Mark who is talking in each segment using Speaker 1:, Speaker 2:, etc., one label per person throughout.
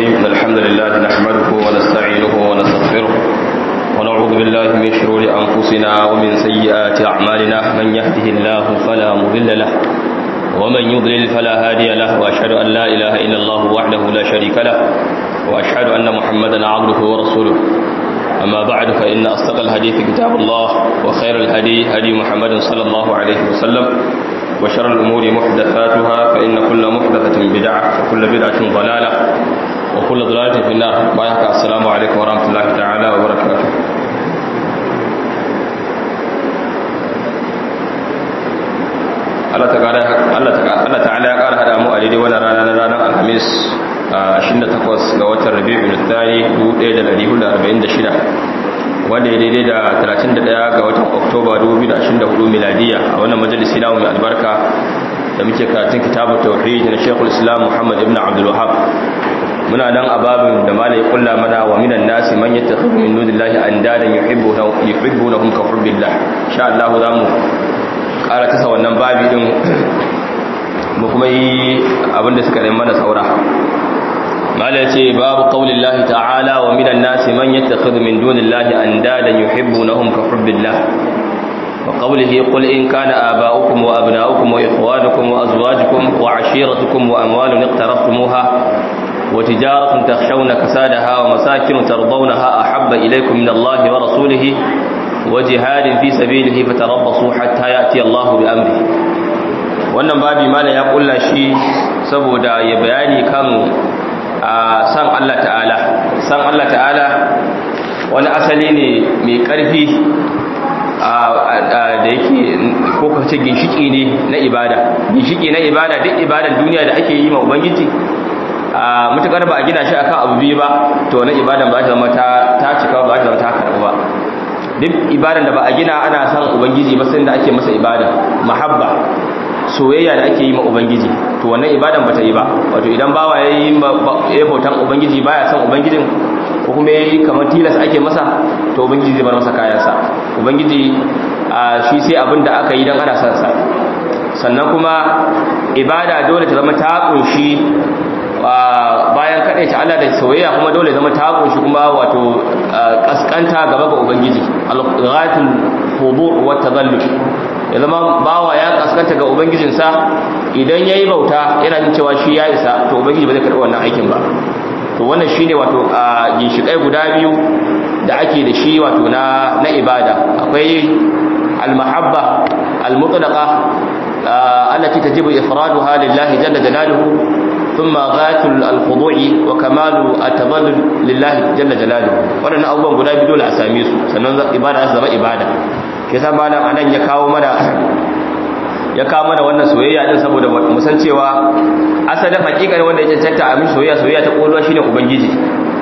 Speaker 1: الرحيم إن الحمد لله نحمده ونستعينه ونستغفره ونعوذ بالله من شرور أنفسنا ومن سيئات أعمالنا من يهده الله فلا مضل له ومن يضلل فلا هادي له وأشهد أن لا إله إلا الله وحده لا شريك له وأشهد أن محمدا عبده ورسوله أما بعد فإن أصدق الحديث كتاب الله وخير الهدي هدي محمد صلى الله عليه وسلم وشر الأمور محدثاتها فإن كل محدثة بدعة وكل بدعة ضلالة وكل ضلالة في النار بايحك السلام عليكم ورحمة الله تعالى وبركاته Allah ta'ala ya ƙara haɗa mu a daidai wani rana na ranar Alhamis 28 ga watan Rabi'ul Thani 1446 wanda ya daidai da 31 ga watan Oktoba 2024 miladiya a wannan majalisi namu mai albarka da muke karatun kitabun tauhid na Sheikhul Islam Muhammad ibn Abdul Wahhab muna nan a babin da malai kulla mana wa minan nasi man yattakhidhu min dunillahi andadan yuhibbuna yuhibbunahum ka hubbillah insha Allah zamu ƙara tasa wannan babi din mu kuma yi abinda suka rai mana saura mala ce babu qaulillahi ta'ala wa minan nasi man yattakhidhu min dunillahi andadan yuhibbunahum ka hubbillah wa qawlihi qul in kana aba'ukum wa abna'ukum wa ikhwanukum wa azwajukum wa 'ashiratukum wa amwalun iqtaraftumuha wa tijaratun takhshawna kasadaha wa masakin tardawnaha ahabba ilaykum min Allahi wa rasulihi wa jihadin fi sabilihi fatarabbasu hatta ya'ti Allahu bi amrihi wannan babi malam ya kulla shi saboda ya bayani kan san Allah ta'ala san Allah ta'ala wani asali ne mai karfi da yake ko kace ginshiki ne na ibada ginshiki na ibada duk ibadan duniya da ake yi ma ubangiji a mutakar ba a gina shi akan abu biyu ba to na ibadan ba ta zama ta cika ba ta zama ta karɓa ba duk ibadan da ba a gina ana san ubangiji ba sai da ake masa ibada mahabba soyayya da ake yi ma ubangiji to wannan ibadan bata yi ba wato idan bawa yayi ya bautan ubangiji baya san ubangijin ko kuma yayi kamar tilas ake masa to ubangiji zai bar masa kayansa ubangiji shi sai abin da aka yi dan ana san sa sannan kuma ibada dole ta zama ta kunshi bayan kaɗai ta Allah da soyayya kuma dole zama ta kunshi kuma wato kaskanta gaba ga ubangiji al-ghayatul hudur wa tadallul ya zama bawa ya kaskanta ga ubangijinsa idan yayi bauta yana jin cewa shi ya isa to ubangiji ba zai karɓi wannan aikin ba to wannan shine wato a ginshikai guda biyu da ake da shi wato na na ibada akwai al-mahabba al-mutlaqa allati tajibu ifraduha lillahi jalla jalaluhu ثم غايه الخضوع وكمال التذلل لله جل جلاله wannan abubuwan guda biyu dole a same su sannan ibada za zama ibada ke sa malam anan ya kawo mana ya kawo mana wannan soyayya din saboda mu san cewa asalin hakikanin wanda ya cancanta a mishi soyayya soyayya ta kolwa shine ubangiji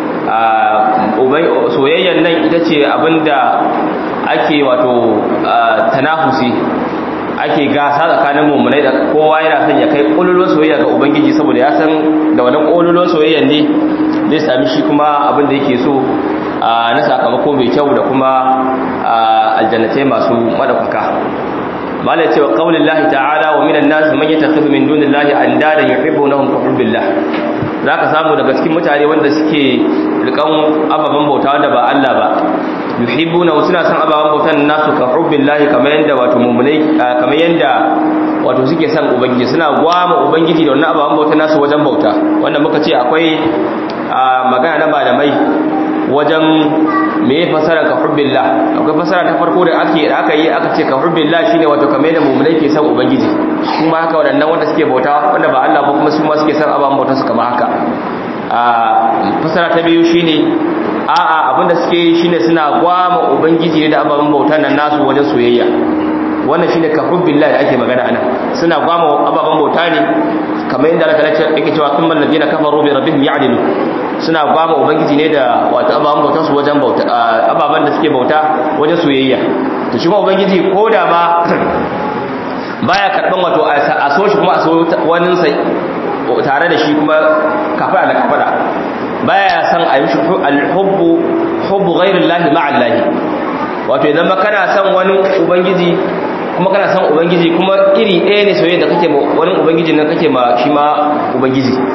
Speaker 1: a soyayyan nan ita ce abinda ake wato tanafusi ake gasa tsakanin mummunai da kowa yana son ya kai ƙololon soyayya ga ubangiji saboda ya san da wannan ƙololon soyayyan ne zai sami shi kuma abin da yake so na sakamako mai kyau da kuma aljannatai masu madaukaka mala ya ce wa ƙaunin lahi ta'ala wa minan nasu man yata tafi min dunin lahi an dada ya hibbo na hunka hubbillah za ka samu daga cikin mutane wanda suke rikan ababen bauta wanda ba Allah ba yuhibbuna suna son ababan bautan nasu ka hubbillahi kamar yanda wato mu'minai kamar yanda wato suke son ubangiji suna gwama ubangiji da wannan ababan bautan nasu wajen bauta wanda muka ce akwai magana na malamai wajen me fasara ka hubbillah akwai fasara ta farko da ake da aka yi aka ce ka hubbillah shine wato kamar yanda mu'minai ke son ubangiji kuma haka wadannan wanda suke bauta wanda ba Allah ba kuma su ma suke son ababan bautan su kamar haka fasara ta biyu shine a'a abinda suke yi shine suna gwama ubangiji da ababen bautan nan nasu wajen soyayya wannan shine ka hubbillah da ake magana anan suna gwama ababen bauta ne kamar yadda Allah ta yake cewa thumma alladhina kafaru bi rabbihim ya'dilu suna gwama ubangiji ne da wato ababen bautan su wajen bauta ababen da suke bauta wajen soyayya to shi kuma ubangiji ko da ma baya karban wato a so shi kuma a so wani sai tare da shi kuma kafara da kafara baya san a yi mishi alhubbu hubbu ghairin lahi ma'an lahi wato idan ma kana san wani ubangiji kuma kana san ubangiji kuma iri ɗaya ne soyayya da kake ma wani ubangiji nan kake ma shi ma ubangiji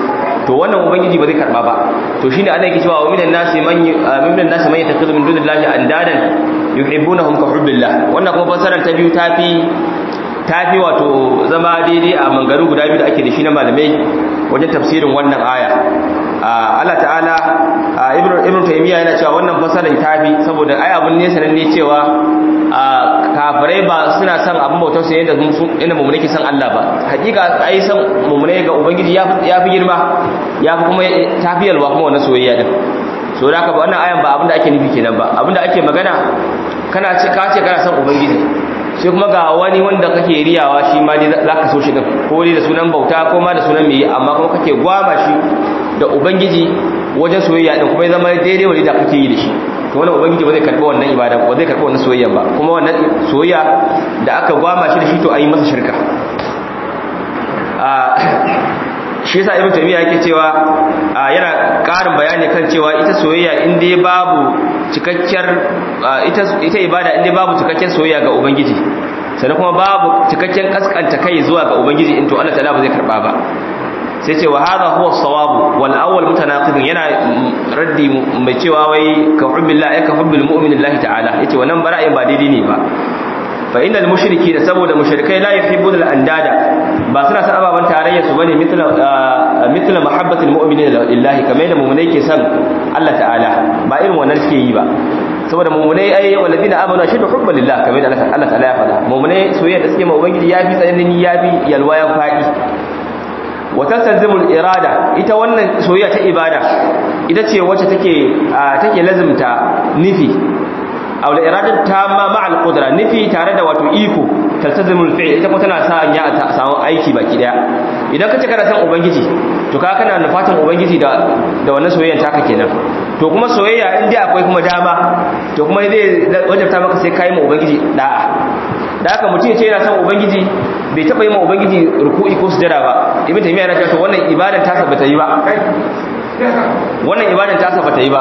Speaker 1: to wannan ubangiji ba zai karba ba to shine Allah yake cewa wa minan nasi man minan nasi man yattakhidhu min dunillahi andadan yuhibbunahum ka hubbillah wannan kuma fasarar ta biyu tafi tafi wato zama daidai a mangaru guda biyu da ake da shi na malamai wajen tafsirin wannan aya Allah ta'ala ibnu ibnu taymiya yana cewa wannan fasarar tafi saboda ai abun ne sanan ne cewa kafirai ba suna son abin bautar su yadda inda mummune ke san Allah ba hakika ai san mummune ga ubangiji ya fi girma ya fi kuma tafiyalwa kuma wannan soyayya din so da haka ba wannan ayan ba abin da ake nufi kenan ba abin da ake magana kana ce ka ce kana son ubangiji sai kuma ga wani wanda kake riyawa shi ma dai za ka so shi din ko dai da sunan bauta ko ma da sunan mai amma kuma kake gwama shi da ubangiji wajen soyayya din kuma ya zama daidai wani da kake yi da shi to wannan ubangiji ba zai karɓi wannan ibada ba zai karɓi wannan soyayya ba kuma wannan soyayya da aka gwama shi da shi to ayi masa shirka shi yasa ibnu taymiya yake cewa yana ƙarin bayani kan cewa ita soyayya in dai babu cikakkiyar ita ita ibada in dai babu cikakken soyayya ga ubangiji sannan kuma babu cikakken kaskanta kai zuwa ga ubangiji in to Allah ta'ala ba zai karba ba sai ce wa hadha huwa as-sawab wal awwal mutanaqid yana raddi mai cewa wai ka hubbillah ay ka hubbil mu'minillahi ta'ala yace wannan bara'in ba daidai ne ba fa innal mushriki da saboda mushrikai la yuhibbuna al-andada ba suna san ababan tarayya su bane mithla mithla mahabbatil mu'minina lillahi kamar da mu'minai ke san Allah ta'ala ba irin wannan suke yi ba saboda mu'minai ai walladina amanu ashaddu hubban lillah kamar da Allah ta'ala ya faɗa mu'minai soyayya da suke ma ubangiji yafi tsanani yafi yalwa ya faɗi wata tanzimul irada ita wannan soyayya ta ibada ita ce wacce take take lazimta nufi aw irada tamma ma'al qudra nufi tare da wato iko taltazimul fi'l ita kuma tana sa ya ta samu aiki baki daya idan kace kana san ubangiji to ka kana nufatan ubangiji da da wannan soyayyan taka kenan to kuma soyayya in dai akwai kuma dama to kuma zai wajabta maka sai kai mu ubangiji da'a da haka mutum ya ce yana son ubangiji bai taba yi ma ubangiji ruku'i ko sujada ba ibn taymiya yana cewa wannan ibadan ta sa bata yi ba wannan ibadan ta sa bata yi ba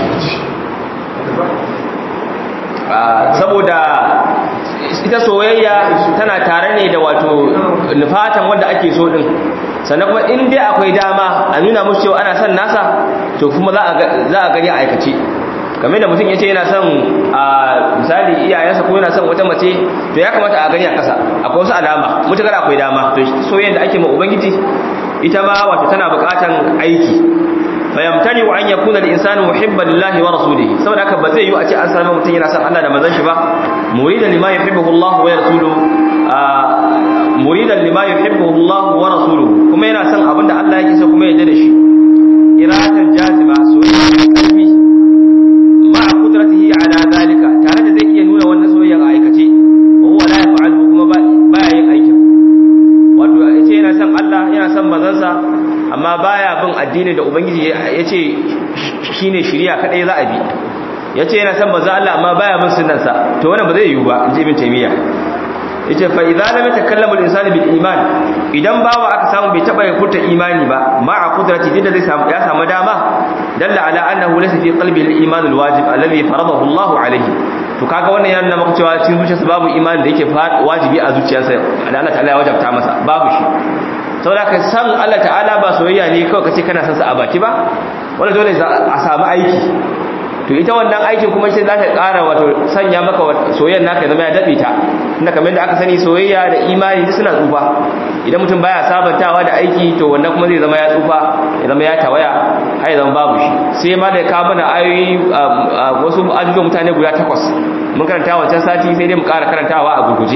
Speaker 1: saboda ita soyayya tana tare ne da wato nufatan wanda ake so din sannan kuma in dai akwai dama a nuna musu cewa ana son nasa to kuma za a gani a aikace kamar da mutum ya ce yana son a misali iyayensa ko yana son wata mace to ya kamata a gani a kasa akwai wasu alama mutukar akwai dama to soyayya da ake ma ubangiji ita ma wato tana bukatan aiki fayamtani wa an yakuna al-insanu muhibban lillahi wa rasulihi saboda haka ba zai yi a ce an samu mutum yana son Allah da manzon shi ba muridan lima yuhibbuhu Allah wa rasuluhu muridan lima yuhibbuhu Allah wa rasuluhu kuma yana son abinda Allah yake so kuma ya yarda da shi iratan jazima soyayya kalbi ma'a qudratihi ala zalika tare da zai iya nuna wannan soyayya a aikace wa huwa la yaf'alu kuma baya yin aikin wato yace yana son Allah yana son manzansa amma baya bin addini da ubangiji yace shine shari'a kadai za a bi yace yana son manzo Allah amma baya bin sunnansa to wannan ba zai yiwu ba inji ibn taymiya yace fa idza lam yatakallamu al-insanu bil iman idan bawa aka samu bai taba furta imani ba ma'a qudrati dinda zai samu ya samu dama dalla ala annahu laysa fi qalbi al-iman al-wajib alladhi faradahu Allah alayhi to kaga wannan yana nuna maka cewa cikin zuciyarsa babu imani da yake wajibi a zuciyarsa da Allah ta'ala ya wajabta masa babu shi saboda ka san Allah ta'ala ba soyayya ne kawai kace kana san sa a baki ba wanda dole a samu aiki to ita wannan aikin kuma sai za ta ƙara wato sanya maka soyayyar naka zama ya dabe ta inda kamar yadda aka sani soyayya da imani duk suna tsufa idan mutum baya sabantawa da aiki to wannan kuma zai zama ya tsufa ya zama ya tawaya har ya zama babu shi sai ma da ka mana ayoyi wasu ajujuwan mutane guda takwas mun karanta wancan sati sai dai mu ƙara karantawa a gurguje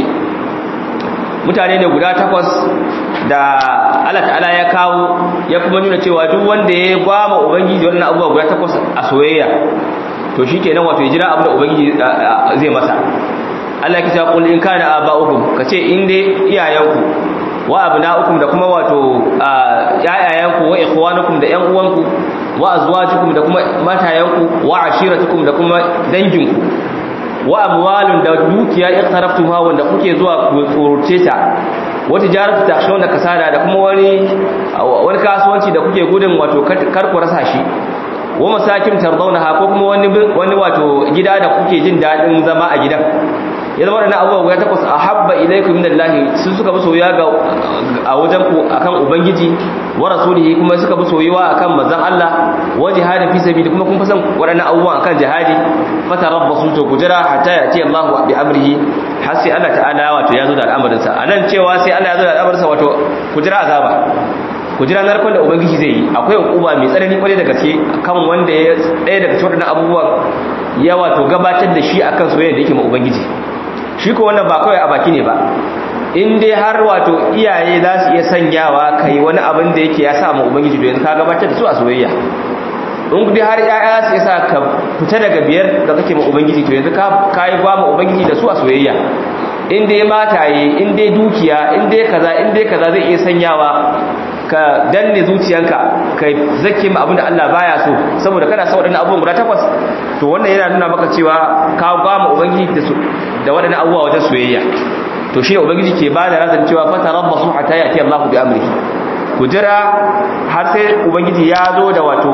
Speaker 1: mutane ne guda takwas da Allah ta'ala ya kawo ya kuma nuna cewa duk wanda ya gwama ubangiji wannan abubuwa guda takwas a soyayya to shikenan wato ya jira abu da ubangiji zai masa Allah ya ce qul in kana aba'ukum kace in dai iyayenku wa abna'ukum da kuma wato yayayanku wa ikhwanukum da yan uwanku wa azwajukum da kuma matayanku wa ashiratukum da kuma danginku wa amwalun da dukiya iqtaraftuha wanda kuke zuwa ku tsorce ta wata jaratu takshon da kasada da kuma wani wani kasuwanci da kuke gudun wato kar ku rasa shi wa masakin tardawnaha ko kuma wani wani wato gida da kuke jin dadin zama a gidan ya zama waɗannan abubuwa guda takwas a habba ilaikum min Allah sun suka bi soyuwa ga a wajen ku akan ubangiji wa rasulihi kuma suka bi soyuwa akan manzon Allah wa jihadin fi sabili kuma kun fasan waɗannan abubuwa akan jihadi fatarabbasu to kujira hatta yati Allah bi amrihi har sai Allah ta'ala wato ya zo da al'amarin sa anan cewa sai Allah ya zo da al'amarin sa wato kujira azaba kujira narkon da ubangiji zai yi akwai hukuma mai tsanani kwarai da gaske kan wanda ya ɗaya daga cikin abubuwan ya wato gabatar da shi akan soyayya da yake ma ubangiji shi ko wannan ba kawai a baki ne ba in dai har wato iyaye za su iya sanyawa kai wani abin da yake ya sa ma ubangiji to yanzu ka gabatar da su a soyayya in dai har yaya su yasa ka fita daga biyar da kake ma ubangiji to yanzu ka kai ba ma ubangiji da su a soyayya in dai mataye in dai dukiya in dai kaza in dai kaza zai iya sanyawa ka danne zuciyanka ka zake ma abinda Allah baya so saboda kana son wadannan abubuwan guda takwas to wannan yana nuna maka cewa ka ba mu ubangiji da su da wadannan abubuwa wajen soyayya to shi ubangiji ke ba da razan cewa fata rabbasu hatta yati Allah bi amrihi ku jira har sai ubangiji ya zo da wato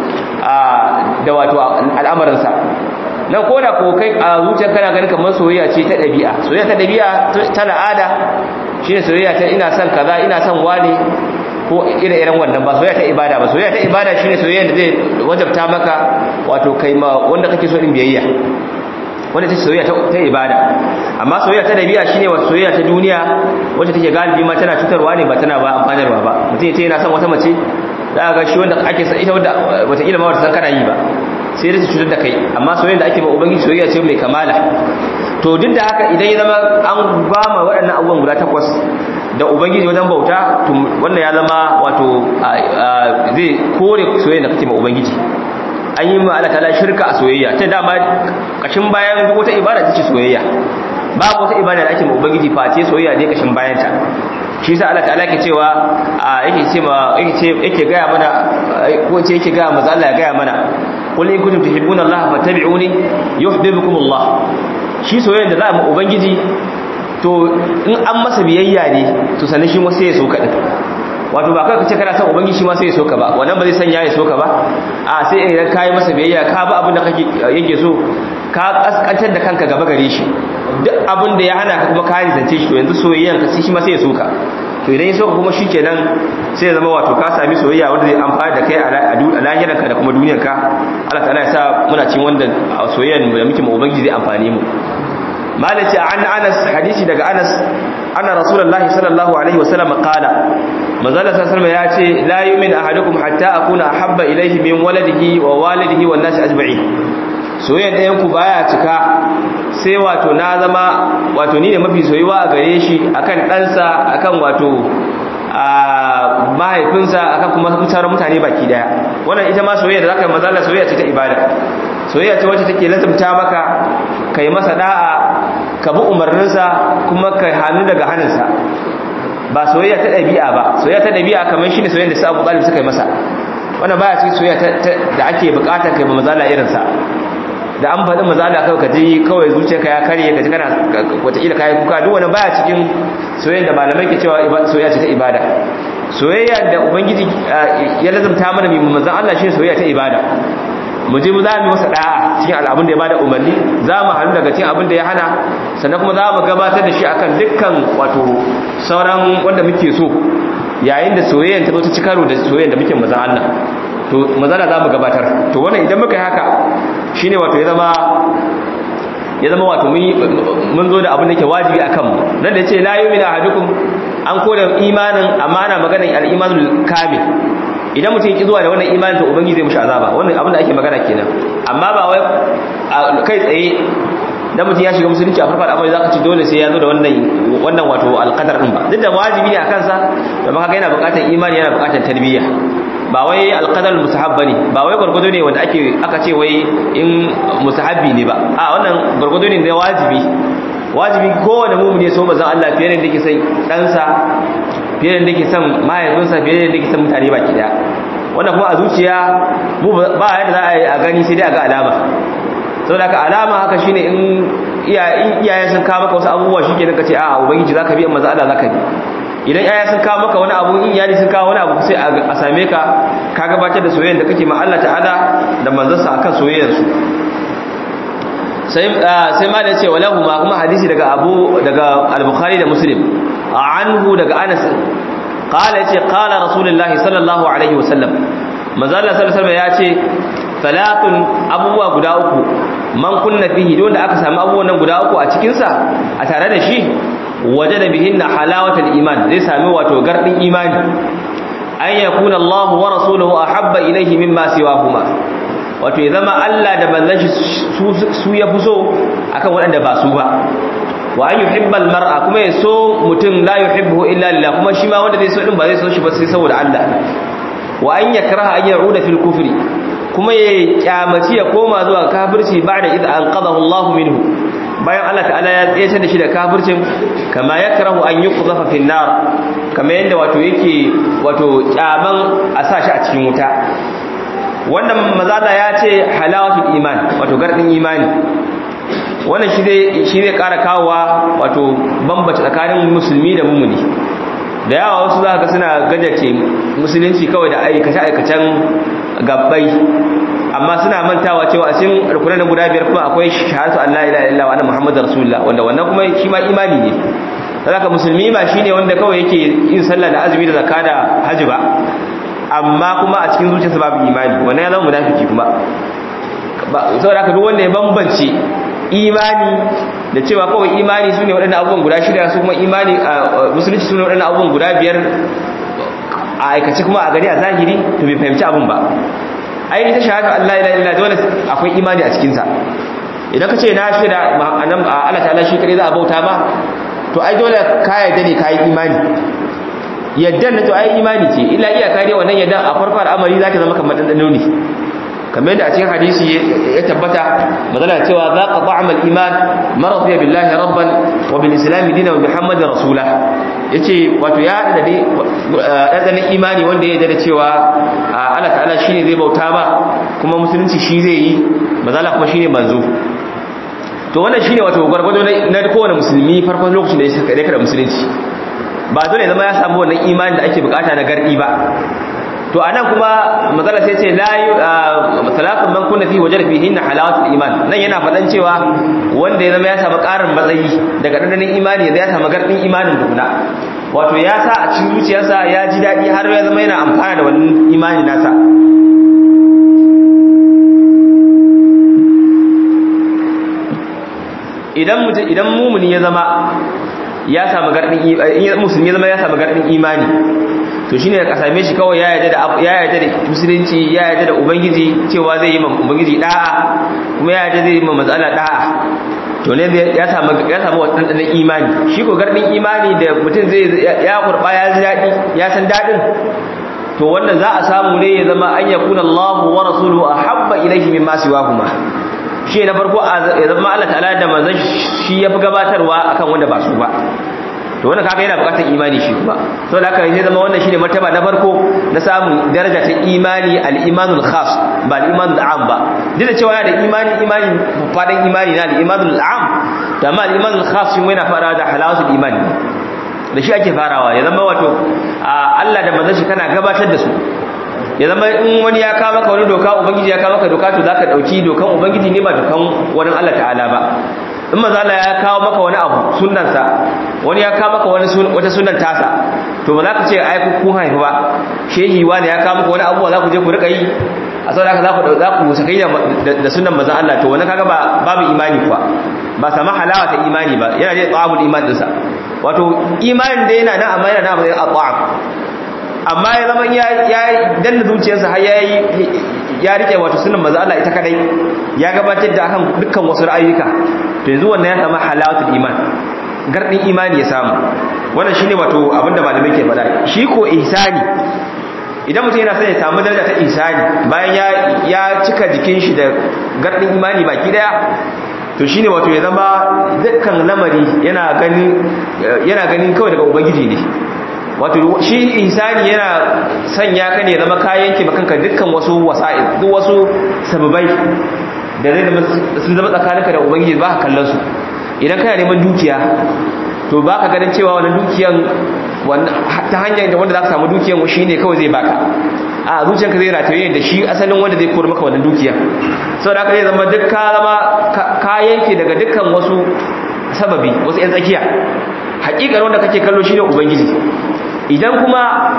Speaker 1: da wato al'amarin sa nan ko da ko kai a zuciyar kana ganin kamar soyayya ce ta dabi'a soyayya ta dabi'a ta al'ada shine soyayya ta ina son kaza ina son wani ko ire-iren wannan ba soyayya ta ibada ba soyayya ta ibada shine soyayya da zai wajabta maka wato kai ma wanda kake so din biyayya wanda ta soyayya ta ibada amma soyayya ta dabi'a shine wato soyayya ta duniya wacce take galibi ma tana cutarwa ne ba tana ba amfanarwa ba mutum yace yana son wata mace za ga shi wanda ake san ita wanda wata ilma wata san kana yi ba sai da ta cutar da kai amma soyayya da ake ba ubangiji soyayya ce mai kamala to duk da haka idan ya zama an gama waɗannan abubuwan guda takwas da ubangiji wajen bauta wannan ya zama wato zai kore soyayya da kake ma ubangiji an yi ma Allah ta'ala shirka a soyayya ta dama kashin bayan duk wata ibada ce soyayya babu wata ibada da ake ma ubangiji face soyayya ne kashin bayan ta shi yasa Allah ta'ala yake cewa yake ce ma yake ce yake ga mana ko ce yake ga manzo Allah ya ga mana qul in kuntum tuhibbuna Allah fattabi'uni yuhibbukum Allah shi soyayya da za mu ubangiji to in an masa biyayya ne to sanin shi wasu ya so ka din wato ba kai kace kana son ubangiji ma sai ya so ka ba wannan ba zai sanya ya so ka ba a sai idan kai masa biyayya ka ba abin da kake yake so ka kaskantar da kanka gaba gare shi duk abin da ya hana ka kuma ka zance shi to yanzu soyayyan ka sai shi ma sai ya so ka to idan ya so ka kuma shikenan sai ya zama wato ka sami soyayya wanda zai amfana da kai a lahiranka da kuma duniyarka Allah ta'ala ya sa muna cin wanda soyayyan da muke ma ubangiji zai amfane mu malaci an anas hadisi daga anas anna rasulullahi sallallahu alaihi wasallam qala manzala sallallahu ya ce la yu'min ahadukum hatta akuna ahabba ilayhi min waladihi wa walidihi wan nas ajma'in soyayya ɗayan ku baya cika sai wato na zama wato ni ne mafi soyuwa a gare shi akan ɗansa akan wato a mahaifinsa akan kuma mutanen mutane baki daya wannan ita ma soyayya da zaka yi manzala soyayya ce ta ibada soyayya ce wacce take lazumta maka kai masa da'a ka bi umarninsa kuma ka hannu daga hannunsa ba soyayya ta ɗabi'a ba soyayya ta ɗabi'a kamar shi ne soyayya da su abu ɗalib suka yi masa wannan baya cikin soyayya da ake buƙatar kai ba mazala irinsa da an faɗi mazala kawai ka ji kawai zuciyarka ya karye ka ji kana wataƙila kayan kuka duk wani baya cikin soyayya da malamai ke cewa soyayya ce ta ibada soyayya da ubangiji ya lazumta mana mai manzan Allah shi soyayya ta ibada mu je mu za mu masa da'a cikin al'abun da ya bada umarni za mu hannu daga cikin abin da ya hana sannan kuma za mu gabatar da shi akan dukkan wato sauran wanda muke so yayin da soyayyen ta zo ta ci karo da soyayyen da muke mazan Allah to mazana za mu gabatar to wannan idan muka yi haka shine wato ya zama ya zama wato mun zo da abin da ke wajibi a kanmu nan da ya ce la yu'minu ahadukum an koda imanin amma ana maganar al-imanul kamil idan mutum ya ki zuwa da wannan imanin to ubangiji zai mushi azaba wannan abin da ake magana kenan amma ba wai kai tsaye dan mutum ya shiga musulunci a farfar amma zaka ci dole sai ya zo da wannan wannan wato alqadar din ba duk da wajibi ne akan sa domin haka yana buƙatar imani yana buƙatar tarbiyya ba wai alqadar mustahab bane ba wai gurgudu ne wanda ake aka ce wai in mustahabbi ne ba a wannan gurgudu ne da wajibi wajibi kowane mumini so bazan Allah fiye da yake son ɗansa fiye da yake son mahaifinsa fiye da yake son mutane baki daya wannan kuma a zuciya mu ba yadda za a yi a gani sai dai a ga alama sau da ka alama haka shine in iyayen sun kawo maka wasu abubuwa shi ke ce a ubangiji za ka bi amma Allah za ka bi idan iyayen sun kawo maka wani abu in iyali sun kawo wani abu sai a same ka ka gabatar da soyayyar da kake ma Allah ta'ala da manzansa akan soyayyarsu sai sai ma da yace walahu ma kuma hadisi daga Abu daga Al-Bukhari da Muslim anhu daga Anas qala yace qala Rasulullah sallallahu alaihi wasallam manzo Allah sallallahu alaihi wasallam yace salatun abubuwa guda uku man kunna fihi don da aka samu abubuwan nan guda uku a cikin sa a tare da shi wajada bihinna halawatul iman zai sami wato gardin imani an yakuna Allah wa rasuluhu ahabba ilayhi mimma siwahuma wato ya zama Allah da manzon shi su ya fi so akan waɗanda ba su ba wa an yuhibbal mar'a kuma ya so mutum la yuhibbu illa lillah kuma shi ma wanda zai so din ba zai so shi ba sai saboda Allah wa an yakraha an ya'uda fil kufri kuma ya kyamaci ya koma zuwa kafirci ba'da idza anqadahu Allah minhu bayan Allah ta'ala ya tsaye da shi da kafircin kama yakrahu an yuqdhafa fil nar kama yanda wato yake wato kyaman a sa shi a cikin wuta wannan mazala ya ce halawatul iman wato gardin imani wannan shi zai shi zai ƙara kawowa wato bambace tsakanin musulmi da mumuni da yawa wasu za ka suna gajace musulunci kawai da aikace-aikacen gabbai amma suna mantawa cewa a cikin rukunan na guda biyar kuma akwai shahadatu Allah ila illa wa anna muhammadar rasulullah wanda wannan kuma shi ma imani ne saboda musulmi ba shine wanda kawai yake yin sallah da azumi da zakka da haji ba amma kuma a cikin zuciyarsa babu imani wannan ya zama munafiki kuma saboda haka duk wanda ya bambance imani da cewa kawai imani sune waɗannan abubuwan guda shida su kuma imani musulunci sune waɗannan abubuwan guda biyar a aikace kuma a gani a zahiri to bai fahimci abin ba ai ita shahada Allah ila illa dole akwai imani a cikin ta idan ka ce na shaida anan Allah ta'ala shi kare za a bauta ba to ai dole ka yarda ne ka yi imani yaddan na to ai imani ce illa iyaka dai wannan yaddan a farko al'amari zaka zama kamar dan ne kamar yadda a cikin hadisi ya tabbata magana cewa za ka ta'am al-iman maradiya billahi rabban wa bil islam dinan wa muhammadin rasula yace wato ya da dai dan imani wanda ya da cewa Allah ta'ala shine zai bauta ba kuma musulunci shi zai yi mazala kuma shine manzo to wannan shine wato gwargwado na kowane musulmi farkon lokacin da ya saka da musulunci ba dole zama ya samu wannan imani da ake bukata na gardi ba to anan kuma matsala sai ce la salatun man kunna fi wajada fihi inna halawatul iman nan yana fadan cewa wanda ya zama ya samu karin matsayi daga dandanin imani ya samu gardin imanin dukuna wato ya sa a cikin zuciyarsa ya ji dadi har ya zama yana amfana da wannan imani nasa idan mutum idan mumuni ya zama ya samu gardin musulmi ya zama ya samu gardin imani to shine ka same shi kawai ya yarda da ya yarda da musulunci ya yarda da ubangiji cewa zai yi ma ubangiji da'a kuma ya yarda zai yi ma matsala da'a to ne ya samu ya samu wannan imani shi ko gardin imani da mutum zai ya kurba ya ji dadi ya san dadin to wannan za a samu ne ya zama an yakuna Allahu wa rasuluhu ahabba ilayhi mimma siwahuma shi na farko ya zama Allah ta'ala da manzon shi ya fi gabatarwa akan wanda ba su ba to wannan kaga yana bukatar imani shi kuma to da haka ne zama wannan shine martaba na farko na samun daraja ta imani al-imanul khas ba al-imanul am ba duk da cewa yana da imani imani fadan imani na al-imanul am da ma al-imanul khas shi yana fara da halawatul imani da shi ake farawa ya zama wato Allah da manzon shi kana gabatar da su ya zama in wani ya kawo maka wani doka ubangiji ya kawo maka doka to zaka dauki dokan ubangiji ne ba dokan wani Allah ta'ala ba in manzo Allah ya kawo maka wani abu sunnansa wani ya kawo maka wani wata sunnan tasa to ba za ka ce ai ku kun haifu ba shehi wani ya kawo maka wani abu za ku je ku rika yi a saboda haka za ku za ku sakai da sunnan manzo Allah to wannan kaga ba babu imani kuwa ba sama halawa ta imani ba yana da tsawabul iman dinsa wato imanin da yana nan amma yana nan a matsayin at'am amma ya zama ya danna zuciyarsa har yayi ya rike wato sunan manzo Allah ita kadai ya gabatar da akan dukkan wasu ra'ayuka to yanzu wannan ya samu halawatul iman gardin imani ya samu wannan shine wato abinda malamai ke faɗa shi ko ihsani idan mutum yana son ya samu daraja ta ihsani bayan ya ya cika jikin shi da gardin imani baki daya to shine wato ya zama dukkan lamari yana ganin yana ganin kawai daga ubangiji ne wato shi insani yana sanya ka ne zama kayan ki makanka dukkan wasu wasa'il duk wasu sababai da zai zama sun zama tsakaninka da ubangiji ba ka kallon su idan kana neman dukiya to ba ka ganin cewa wannan dukiyan ta hanyar da wanda za ka samu dukiyan shi ne kawai zai baka a zuciyarka zai rataye da shi asalin wanda zai kore maka wannan dukiya saboda haka zai zama duk ka zama ka yanke daga dukkan wasu sababi wasu yan tsakiya hakikar wanda kake kallo shine ubangiji idan kuma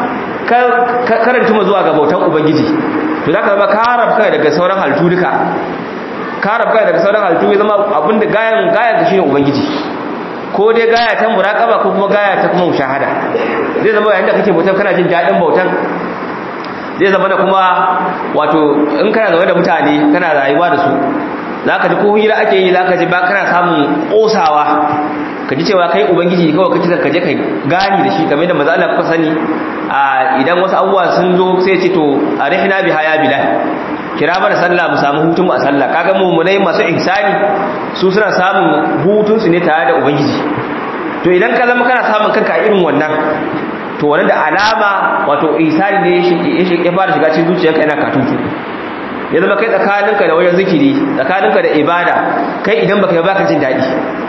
Speaker 1: karanta zuwa ga bautan ubangiji to zaka zama ka rabka daga sauran halittu duka ka rabka daga sauran halittu ya zama abinda gayan gayan ka shine ubangiji ko dai gaya ta muraqaba ko kuma gaya ta kuma mushahada zai zama yayin da kake bautan kana jin dadin bautan zai zama da kuma wato in kana zaune da mutane kana rayuwa da su zaka ji ko hira ake yi zaka ji ba kana samun kosawa ka ji cewa kai ubangiji kawai kake ka je kai gani da shi kamar da maza Allah kuka sani a idan wasu abubuwa sun zo sai ce to arihna biha ya bilal kira mana sallah mu samu hutun a sallah kaga mu munai masu ihsani su suna samun hutun su ne tare da ubangiji to idan ka zama kana samun kanka a irin wannan to wannan da alama wato ihsani ne ya fara shiga cikin zuciyarka yana katutu ya zama kai tsakaninka da wajen zikiri tsakaninka da ibada kai idan baka yi baka jin daɗi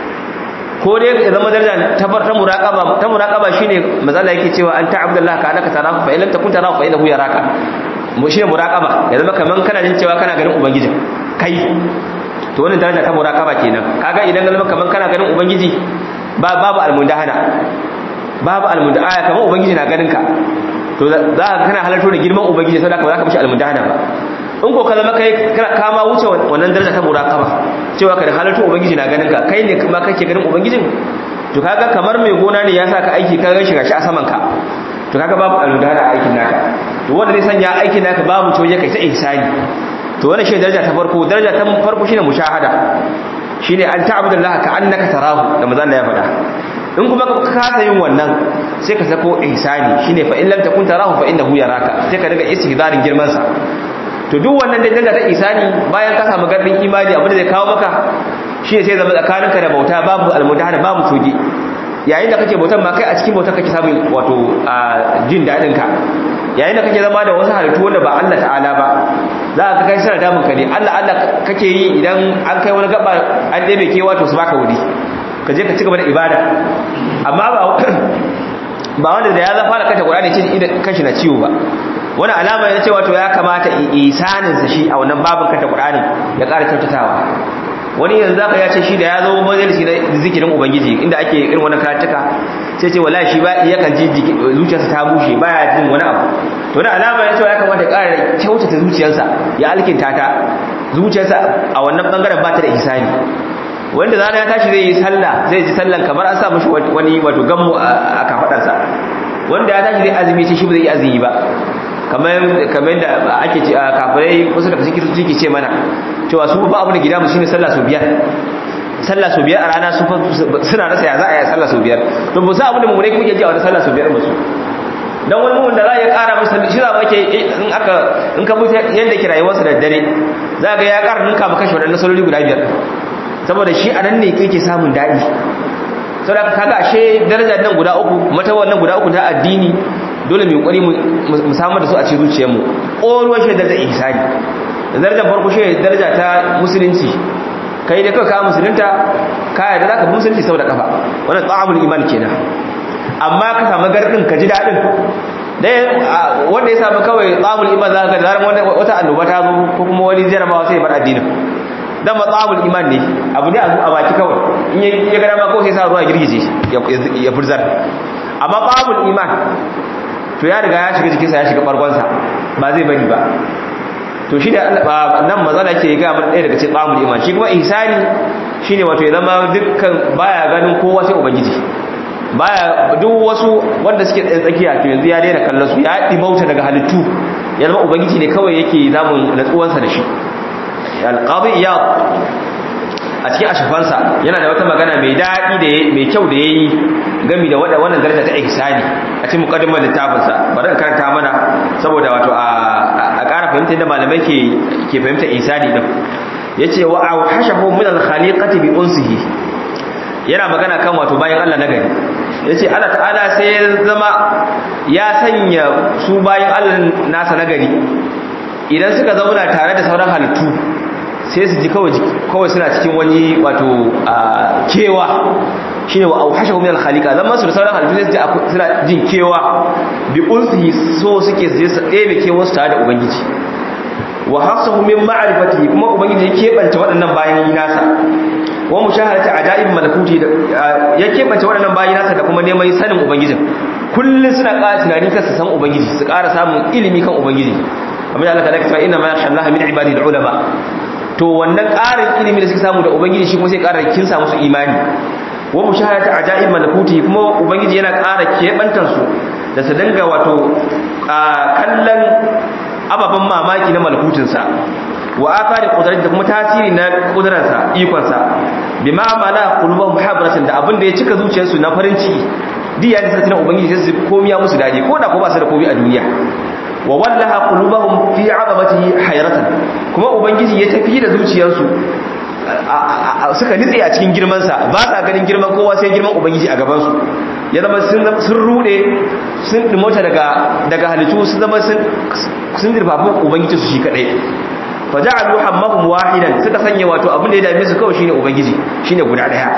Speaker 1: ko dai ya zama daraja ta ta muraqaba ta muraqaba shine mazala yake cewa an ta abdullah ka annaka tarahu fa illam takun tarahu fa innahu yaraka mu shine muraqaba ya zama kaman kana jin cewa kana ganin ubangiji kai to wannan daraja ta muraqaba kenan kaga idan zama kaman kana ganin ubangiji ba babu almundahana babu almundahana kaman ubangiji na ganin ka to za ka kana halarto da girman ubangiji saboda ba za ka mishi almundahana ba in ko ka zama kai ka ma wuce wannan daraja ta muraqaba cewa ka da halartu ubangiji na ganin ka kai ne kuma kake ganin ubangijin to kaga kamar mai gona ne ya saka aiki ka ga shiga shi a saman ka to kaga babu aludara a aikin naka to wanda zai sanya aikin naka babu toje kai ta ihsani to wannan shi daraja ta farko daraja ta farko shine mushahada shine an ta'budallaha ka annaka tarahu da manzo Allah ya faɗa in kuma ka kasa yin wannan sai ka sako ihsani shine fa in lam takun tarahu fa innahu yaraka sai ka daga istihdarin girman sa to duk wannan da danga ta isani bayan ka samu gardin imani abin da zai kawo maka shi sai zama tsakaninka da bauta babu almudahana babu toge yayin da kake bautan ma kai a cikin bautar kake samun wato jin dadin ka yayin da kake zama da wasu halittu wanda ba Allah ta'ala ba za ka kai sana damun ka ne Allah Allah kake yi idan an kai wani gaba an ɗebe ke wato su baka wuri ka je ka ci gaba da ibada amma ba ba wanda da ya zafa da kanta Qur'ani ce idan kashi na ciwo ba wani alama ya ce wato ya kamata isaninsa shi a wannan babin kanta Qur'ani ya ƙara kyautatawa wani yanzu zaka ya ce shi da ya zo majalisi na zikirin ubangiji inda ake irin wannan karatuka sai ce wallahi shi ba yakan ji zuciyarsa ta bushe baya jin wani abu to wani alama ya ce ya kamata ya ƙara kyautata zuciyarsa ya alkinta ta zuciyarsa a wannan bangaren ba ta da isani wanda zana ya tashi zai yi sallah zai ji sallan kamar an sa mishi wani wato gammu a kafadarsa wanda ya tashi zai azumi sai shi ba zai yi azumi ba kamar kamar da ake ce kafirai wasu daga cikin suke ce mana cewa su ba abu da gida mu shine sallah su biyar sallah su biyar a rana su suna rasa ya za a yi sallah su biyar to ba su abu da mu ne kuke ji a wani sallah su biyar musu dan wani mun da za ya kara masa shi za ke in aka in ka mutu yanda ke rayuwarsa da dare za ga ya kara ninka maka shi wadannan saloli guda biyar saboda shi a nan ne kake samun daɗi saboda kaga ashe daraja nan guda uku mata wannan guda uku ta addini dole mu kokari mu samar da su a cikin zuciyarmu ƙoruwar shi daraja ihsani darajar farko shi daraja ta musulunci kai da kawai ka musulunta ka yarda zaka bi musulunci saboda kafa wannan ta'amul iman kenan amma ka samu gardin ka ji dadin dai wanda ya samu kawai ta'amul iman zaka ga zaran wata annoba ta zo ko kuma wani jarabawa sai ya bar addinin dan matsabul iman ne abu ne a baki kawai in ya gada ma kawai sai sa ruwa girgije ya furzar amma babul iman to ya riga ya shiga jikinsa ya shiga bargonsa ba zai bari ba to shi da nan mazala ke ga mana ɗaya daga cikin babul iman shi kuma ihsani shine wato ya zama dukkan baya ganin kowa sai ubangiji baya duk wasu wanda suke tsaye tsakiya to yanzu ya daina kallon su ya dimauta daga halittu ya zama ubangiji ne kawai yake zamun natsuwansa da shi alqadi iyad a cikin ashafansa yana da wata magana mai daɗi da mai kyau da yayi gami da wannan daraja ta ihsani a cikin muqaddimar littafinsa bari in karanta mana saboda wato a ƙara fahimta da malamai ke ke fahimta ihsani din yace wa awhashahu min al-khaliqati bi unsihi yana magana kan wato bayan Allah nagari yace Allah ta'ala sai ya zama ya sanya su bayan Allah nasa nagari idan suka zauna tare da sauran halittu sai su ji kawai suna cikin wani wato kewa shine wa auhashahu min al-khaliqa zama su da sauran halittu sai suna jin kewa bi unsihi so suke su su ɗebe kewa su tare da ubangiji wa hasahu min ma'rifatihi kuma ubangiji ya kebanta waɗannan bayan nasa wa mushahadati ajaib malakuti ya kebanta waɗannan bayan nasa da kuma neman sanin ubangijin kullun suna ƙara tunanin kansu san ubangiji su ƙara samun ilimi kan ubangiji amma da Allah ta dakata inna ma yashallaha min ibadihi ulama to wannan ƙarin ilimi da suka samu da ubangiji shi kuma sai ƙara kinsa musu imani wa mushahadati ajaib malakuti kuma ubangiji yana ƙara kebantar su da su dinga wato kallon ababen mamaki na malakutinsa wa athari qudrati da kuma tasiri na kudrarsa ikonsa bima mala qulubuhum muhabbaratan da abin da ya cika zuciyarsu na farin ciki duk ya da tunan ubangiji sai su komiya musu dadi ko da ko ba su da komi a duniya wa wallaha qulubuhum fi 'azamatihi hayratan kuma ubangiji ya tafi da zuciyarsu suka nitse a cikin girmansa ba sa ganin girman kowa sai girman ubangiji a gabansu ya zama sun rude sun dimota daga daga halittu sun zama sun dirfafi ubangiji su shi kadai fa ja'alu hammahum wahidan suka sanya wato abin da ya dame su kawai shine ubangiji shine guda daya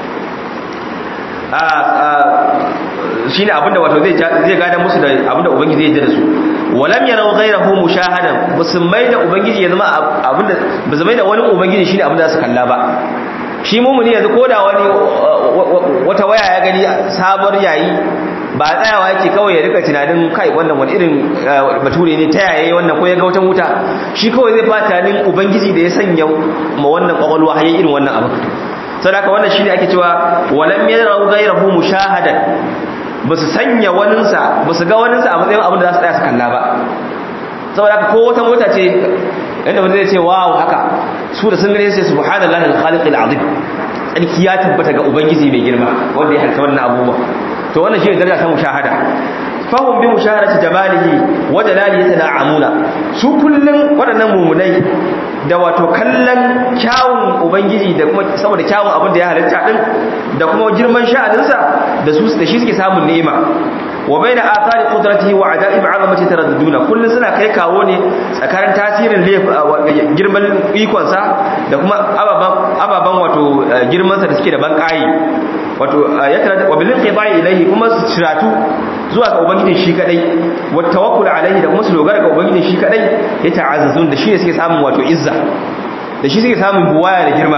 Speaker 1: shine abinda wato zai zai gada musu da abinda ubangiji zai jira su walam yarau ghayrahu mushahadan musulmai da ubangiji ya zama abinda musulmai da wani ubangiji shine abinda su kalla ba shi mumuni yanzu koda wani wata waya ya gani sabar yayi ba tsayawa yake kawai ya rika tunanin kai wannan wani irin bature ne ta yaye wannan ko ya ga wata wuta shi kawai zai fata tunanin ubangiji da ya sanya ma wannan kwakwalwa hayi irin wannan abu sadaka wannan shine ake cewa walam yarau ghayrahu mushahadan basu sanya waninsa basu ga waninsa a matsayin abin da za su tsaya su kalla ba saboda ko wata mota ce inda wanda zai ce wow haka su da sun gane sai subhanallahi al-khaliq al-azim tsarki ya tabbata ga ubangiji mai girma wanda ya halitta wannan abubuwa to wannan shine daraja ta mushahada fahum bi mushahadati jamalihi wa jalalihi yatana'amuna su kullun waɗannan mumunai da wato kallon kyawun ubangiji da kuma saboda kyawun abin da ya halitta din da kuma girman sha'aninsa da su da shi suke samun ni'ima wa baina athari qudratihi wa ajaib 'azamati taradduduna kullun suna kai kawo ne tsakanin tasirin girman ikon sa da kuma ababan ababan wato girman sa da suke da banƙayi wato ya tara wa bil qibai ilayhi kuma su ciratu zuwa ga ubangijin shi kadai wa tawakkul alaihi da kuma su dogara ga ubangijin shi kadai ya ta'azzazun da shi ne suke samun wato izza da shi suke samun buwaya da girma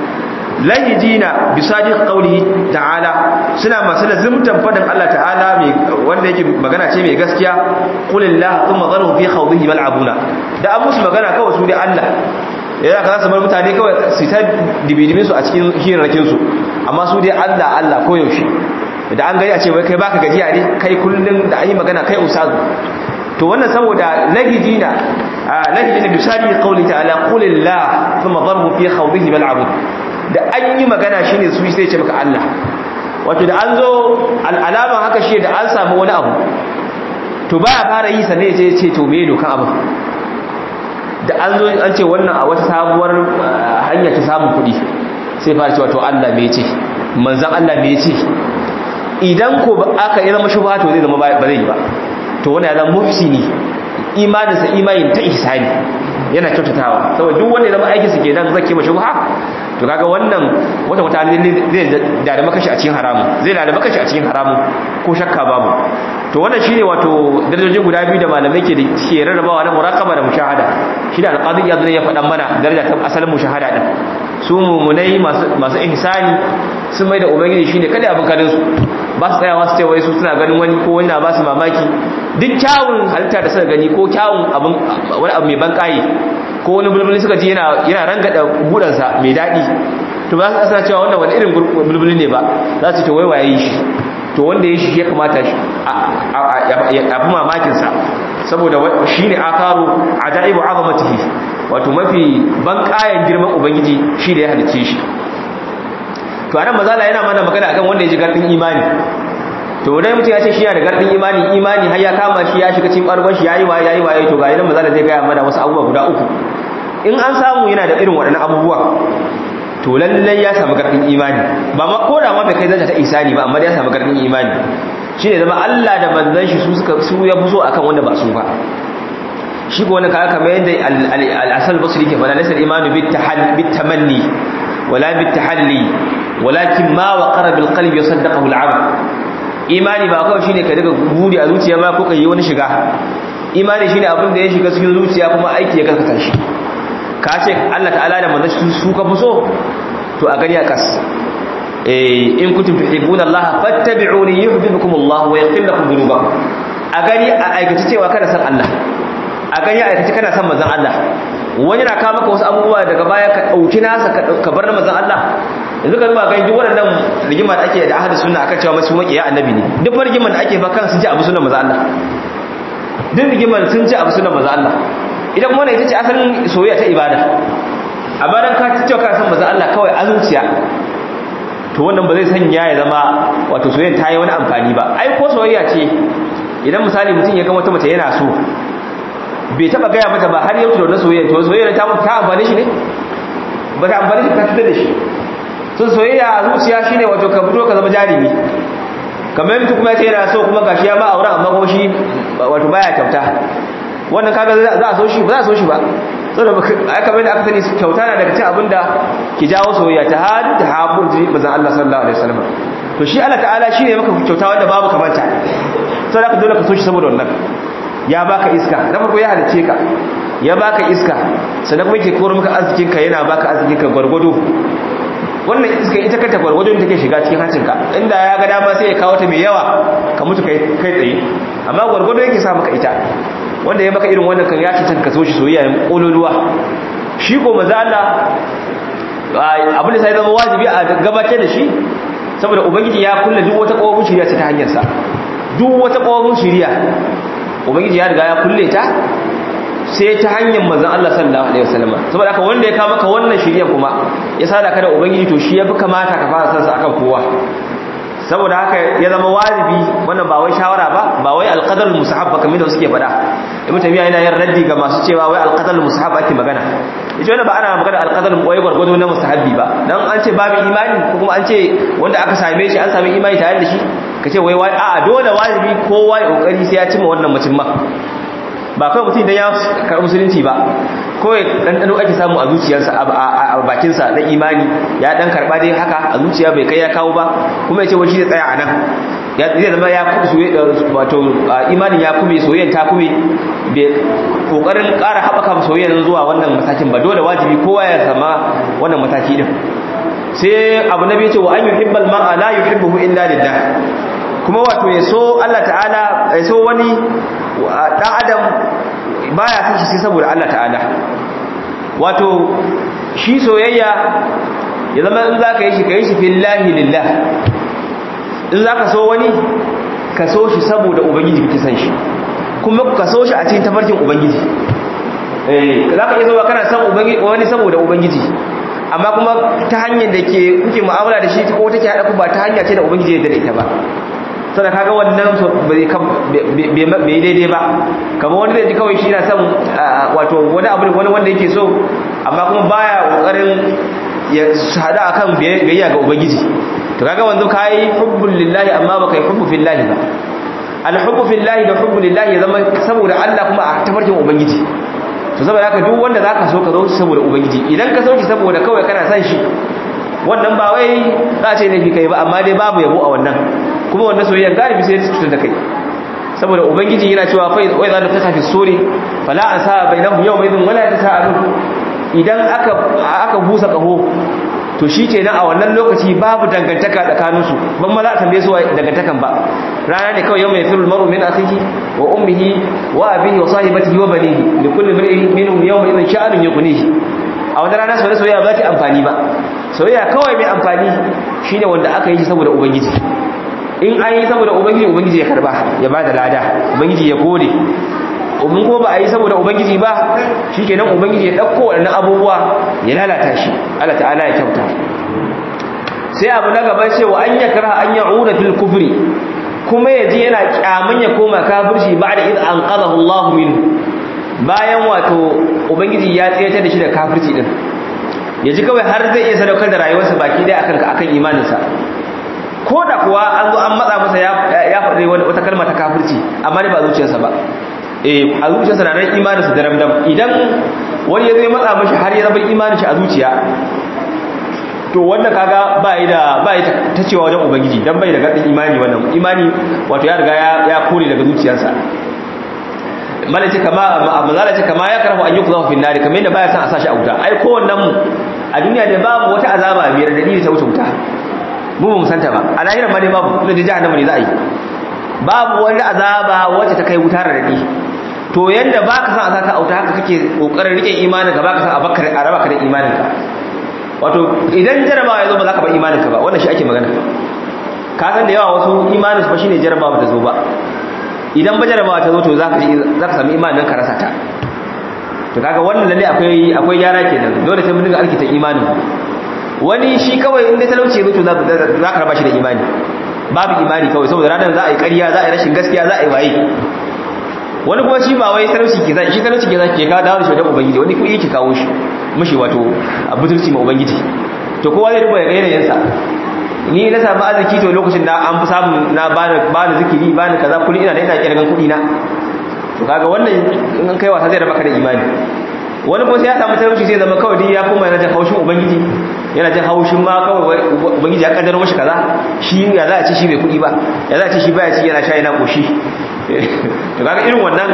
Speaker 1: lahijina bi sadiq qawlihi ta'ala suna masu lazimtan fadin Allah ta'ala mai wanda yake magana ce mai gaskiya qulillahu thumma dharu fi khawdihi mal'abuna da an musu magana kawai su da Allah yana ka bar mutane kawai su ta dibidimin su a cikin hirarrakin su amma su dai Allah Allah koyaushe da an gari a ce wai kai baka gajiya ne kai kullun da an yi magana kai ustazu to wannan saboda lahijina lahijina bi sadiq qawli ta'ala qulillahu thumma dharu fi khawdihi mal'abun da an yi magana shi ne su sai ce maka Allah wato da an zo al'alama haka shi da an samu wani abu to ba ya fara yi sannan ya ce to me dokan abu da an zo an ce wannan a wata sabuwar hanya ta samun kuɗi sai fara cewa to Allah me ce manzan Allah me ce idan ko aka yi zama shubha to zai zama ba zai yi ba to wanda ya zama mufsini imaninsa imanin ta ihsani yana kyautatawa saboda duk wanda ya zama aikinsa ke nan zake ma shubha to kaga wannan wata wata zai dada makashi a cikin haramun zai dada makashi a cikin haramun ko shakka babu to wannan shine wato darajoji guda biyu da malamai ke ke rarrabawa na muraqaba da mushahada shi da alqadi ya ya faɗan mana daraja ta asalin mushahada din su mumunai masu masu ihsani sun mai da ubangiji shine kada abin kadin su ba su tsayawa su ce wai su suna ganin wani ko wani na ba su mamaki duk kyawun halitta da suka gani ko kyawun abin wani abu mai bankaye ko wani bulbuli suka ji yana yana rangada budansa mai daɗi to ba su asana cewa wannan wani irin bulbuli ne ba za su ce wai waye yi shi to wanda ya shi ya kamata shi a fi mamakinsa saboda shi ne akaru a da'ibu azamatihi wato mafi bankayen girman ubangiji shi da ya halicce shi to anan mazala yana mana magana akan wanda ya ji gardin imani to dai mutum ya ce shi yana da gardin imani imani har ya kama shi ya shiga cikin bargon shi yayi waye yayi waye to ga idan mazala zai gaya mana wasu abubuwa guda uku in an samu yana da irin waɗannan abubuwa to lallai ya samu gardin imani ba ma ko da ma bai kai zanta ta isani ba amma ya samu gardin imani shine zama Allah da manzon shi su suka su ya fuso akan wanda ba su ba shi ko wanda kaga kamar yadda al-asal basri ke fada laysa al-imanu bit tahalli bit tamanni wala bit tahalli walakin ma waqara bil qalbi yasaddaqahu al amal imani ba kawai shine ka daga buri a zuciya ba ko ka yi wani shiga imani shine abin da ya shiga cikin zuciya kuma aiki ya gaskata shi ka ce Allah ta'ala da manzon su ka fi so to a gani a kas eh in kuntum tuhibbuna Allah fattabi'uni yuhibbukum Allah wa yaghfir lakum dhunubakum a gani a aikace cewa kana san Allah a gani a aikace kana san manzon Allah wani na kawo maka wasu abubuwa daga baya ka dauki nasa ka bar na manzon Allah yanzu ka zuba ganin waɗannan rigima da ake da ahadu sunna akan cewa masu makiya annabi ne duk rigimar da ake fa kan sun ji abu sunan manzon Allah duk rigimar sun ji abu sunan manzon Allah idan kuma ita ce asalin soyayya ta ibada amma dan ka cewa ka san manzon Allah kawai a zuciya to wannan ba zai sanya ya zama wato soyayya ta yi wani amfani ba ai ko soyayya ce idan misali mutum ya ga wata mace yana so bai taba gaya mata ba har yau da wannan soyayya to soyayya ta ta amfane shi ne ba ta amfane shi ta fitar da shi sun soyayya a zuciya shine wato ka fito ka zama jarumi kamar mutum kuma yace yana so kuma gashi ya ma auren amma kuma shi wato baya kyauta wannan kaga za a so shi ba za a so shi ba saboda ai kamar da aka sani kyauta na daga cikin abinda ki jawo soyayya ta hadu ta habu ji manzon Allah sallallahu alaihi wasallam to shi Allah ta'ala shine maka kyauta wanda babu kamanta sai ka dole ka so shi saboda wannan ya baka iska na farko ya halice ka ya baka iska sannan kuma yake koro maka arzikin ka yana baka arzikin ka gwargwado wannan iska ita kanta gwargwadon take shiga cikin hancinka inda ya ga dama sai ya kawo ta mai yawa ka mutu kai kai tsaye amma gwargwado yake sa maka ita wanda ya maka irin wannan kan ya cancanta ka so shi soyayya kololuwa shi ko maza Allah abin da sai zama wajibi a gabatar da shi saboda ubangiji ya kulle duk wata kofin shiriya ta hanyar sa duk wata kofin shiriya ubangiji ya riga ya kulle ta sai ta hanyar manzon Allah sallallahu alaihi wasallam saboda haka wanda ya kawo maka wannan shiriya kuma ya sada ka da ubangiji to shi yafi kamata ka fara san sa akan kowa saboda haka ya zama wajibi wannan ba wai shawara ba ba wai alqadar musahab ba kamar da suke faɗa ibn tamiya yana yin raddi ga masu cewa wai alqadar musahab ake magana yace wannan ba ana magana alqadar wai gwargwado na musahabi ba dan an ce babu imani ko kuma an ce wanda aka same shi an sami imani tare da shi kace wai wai a'a dole wajibi kowa ya kokari sai ya cimma wannan mutum ma ba kawai mutum idan ya karɓi musulunci ba kawai ɗanɗano ake samu a zuciyarsa a bakinsa na imani ya ɗan karɓa dai haka a zuciya bai kai ya kawo ba kuma ya ce wani zai tsaya a nan zai zama ya kuma wato imanin ya kuma soyayyen ta kuma bai ƙoƙarin ƙara haɓaka soyayyen zuwa wannan matakin ba dole wajibi kowa ya sama wannan mataki din sai abu na biyu ce wa an yuhibbal mar'a la yuhibbuhu illa lillah kuma wato ya so Allah ta'ala ya so wani dan adam baya son shi sai saboda Allah ta'ala wato shi soyayya ya zama in zaka yi shi kai shi fillahi lillah in zaka so wani ka so shi saboda ubangiji kake san shi kuma ka so shi a cikin tafarkin ubangiji eh zaka iya zuwa kana san ubangiji wani saboda ubangiji amma kuma ta hanyar da ke kuke mu'amala da shi ko take hada ku ba ta hanya ce da ubangiji ya dade ita ba sada kaga wannan bai daidai ba kamar wani zai ji kawai shi na son wato wani abu wani wanda yake so amma kuma baya kokarin ya hada akan biyayya ga ubangiji to kaga wanzu kai hubbul lillahi amma baka yi hubbu fillahi ba al hubbu fillahi da hubbu lillahi ya zama saboda Allah kuma a tafarkin ubangiji to saboda haka duk wanda zaka so ka zo saboda ubangiji idan ka so shi saboda kawai kana son shi wannan ba wai za a ce laifi kai ba amma dai babu yabo a wannan kuma wannan soyayya galibi sai ta da kai saboda ubangiji yana cewa fa wai za ta tafi suri fala an sa bainahum yawma idhin wala tasaalu idan aka aka busa kaho to shikenan a wannan lokaci babu dangantaka tsakanin su ban ma za a tambaye su dangantakan ba rana ne kawai yawma yafirul mar'u min akhihi wa ummihi wa abihi wa sahibatihi wa banihi likulli mar'in minhum yawma idhin sha'anun yughnihi a wani rana soyayya soyayya ba ta amfani ba soyayya kawai mai amfani shine wanda aka yi shi saboda ubangiji in an yi saboda ubangiji ubangiji ya karba ya ba da lada ubangiji ya gode umin ko ba a yi saboda ubangiji ba shikenan ubangiji ya dauko waɗannan abubuwa ya lalata shi Allah ta'ala ya kyauta sai abu na gaba cewa an yakra an ya'uda fil kufri kuma yaji yana kyamun ya koma kafirci ba'da id anqadahu Allah minhu bayan wato ubangiji ya tsayar da shi da kafirci din ya ji kawai har zai iya sadaukar da rayuwarsa baki dai akan akan imaninsa ko da kuwa an zo an matsa masa ya faɗi wata kalma ta kafirci amma dai ba zuciyarsa ba eh a zuciyarsa na nan imaninsa da ramdam idan wani ya zo ya matsa mashi har ya zama imanin shi a zuciya to zai to wanda kaga ba yi da ba yi ta cewa wajen ubangiji dan bai da gadin imani wannan imani wato ya riga ya kore daga zuciyarsa malaci kama mazalaci kama ya karhu an yuqza fi nari kamar yadda baya san a sashi a wuta ai kowannen mu a duniya da babu wata azaba mai radadi da ta wuce wuta mu ba mu santa ba a lahirar ma dai babu da jahannama ne za a yi babu wani azaba wacce ta kai wuta radadi to yanda baka san a saka auta haka kake kokarin rike imanin ka baka san a bakar a raba ka da imanin ka wato idan jarabawa ya zo ba za ka bar imanin ka ba wannan shi ake magana ka san da yawa wasu imanin su fa shine jarabawa ta zo ba idan ba jarabawa ta zo to za ka za ka sami imanin ka rasa ta to kaga wannan lalle akwai akwai yara kenan dole sai mun dinga alkita imanin wani shi kawai inda talauci ya zo to za ka raba shi da imani babu imani kawai saboda ranar za a yi ƙarya za a yi rashin gaskiya za a yi waye wani kuma shi ba wai talauci ke zai shi talauci ke zai ke kawo dawo da shi wajen ubangiji wani kuɗi ke kawo shi mushi wato a butulci ma ubangiji to kowa zai duba ya ga yanayinsa ni na samu arziki to lokacin da an fi samun na bani zikiri bani kaza kullum ina da ina kirgan kuɗi na to kaga wannan in an kai wasa zai raba ka da imani wani kuma sai ya samu talauci sai zama kawai dai ya koma yana jin haushin ubangiji yana jin haushin ma kawai ubangiji ya kaddara mashi kaza shi ya za a ci shi bai kuɗi ba ya za a ci shi baya ci yana sha yana koshi to kaga irin wannan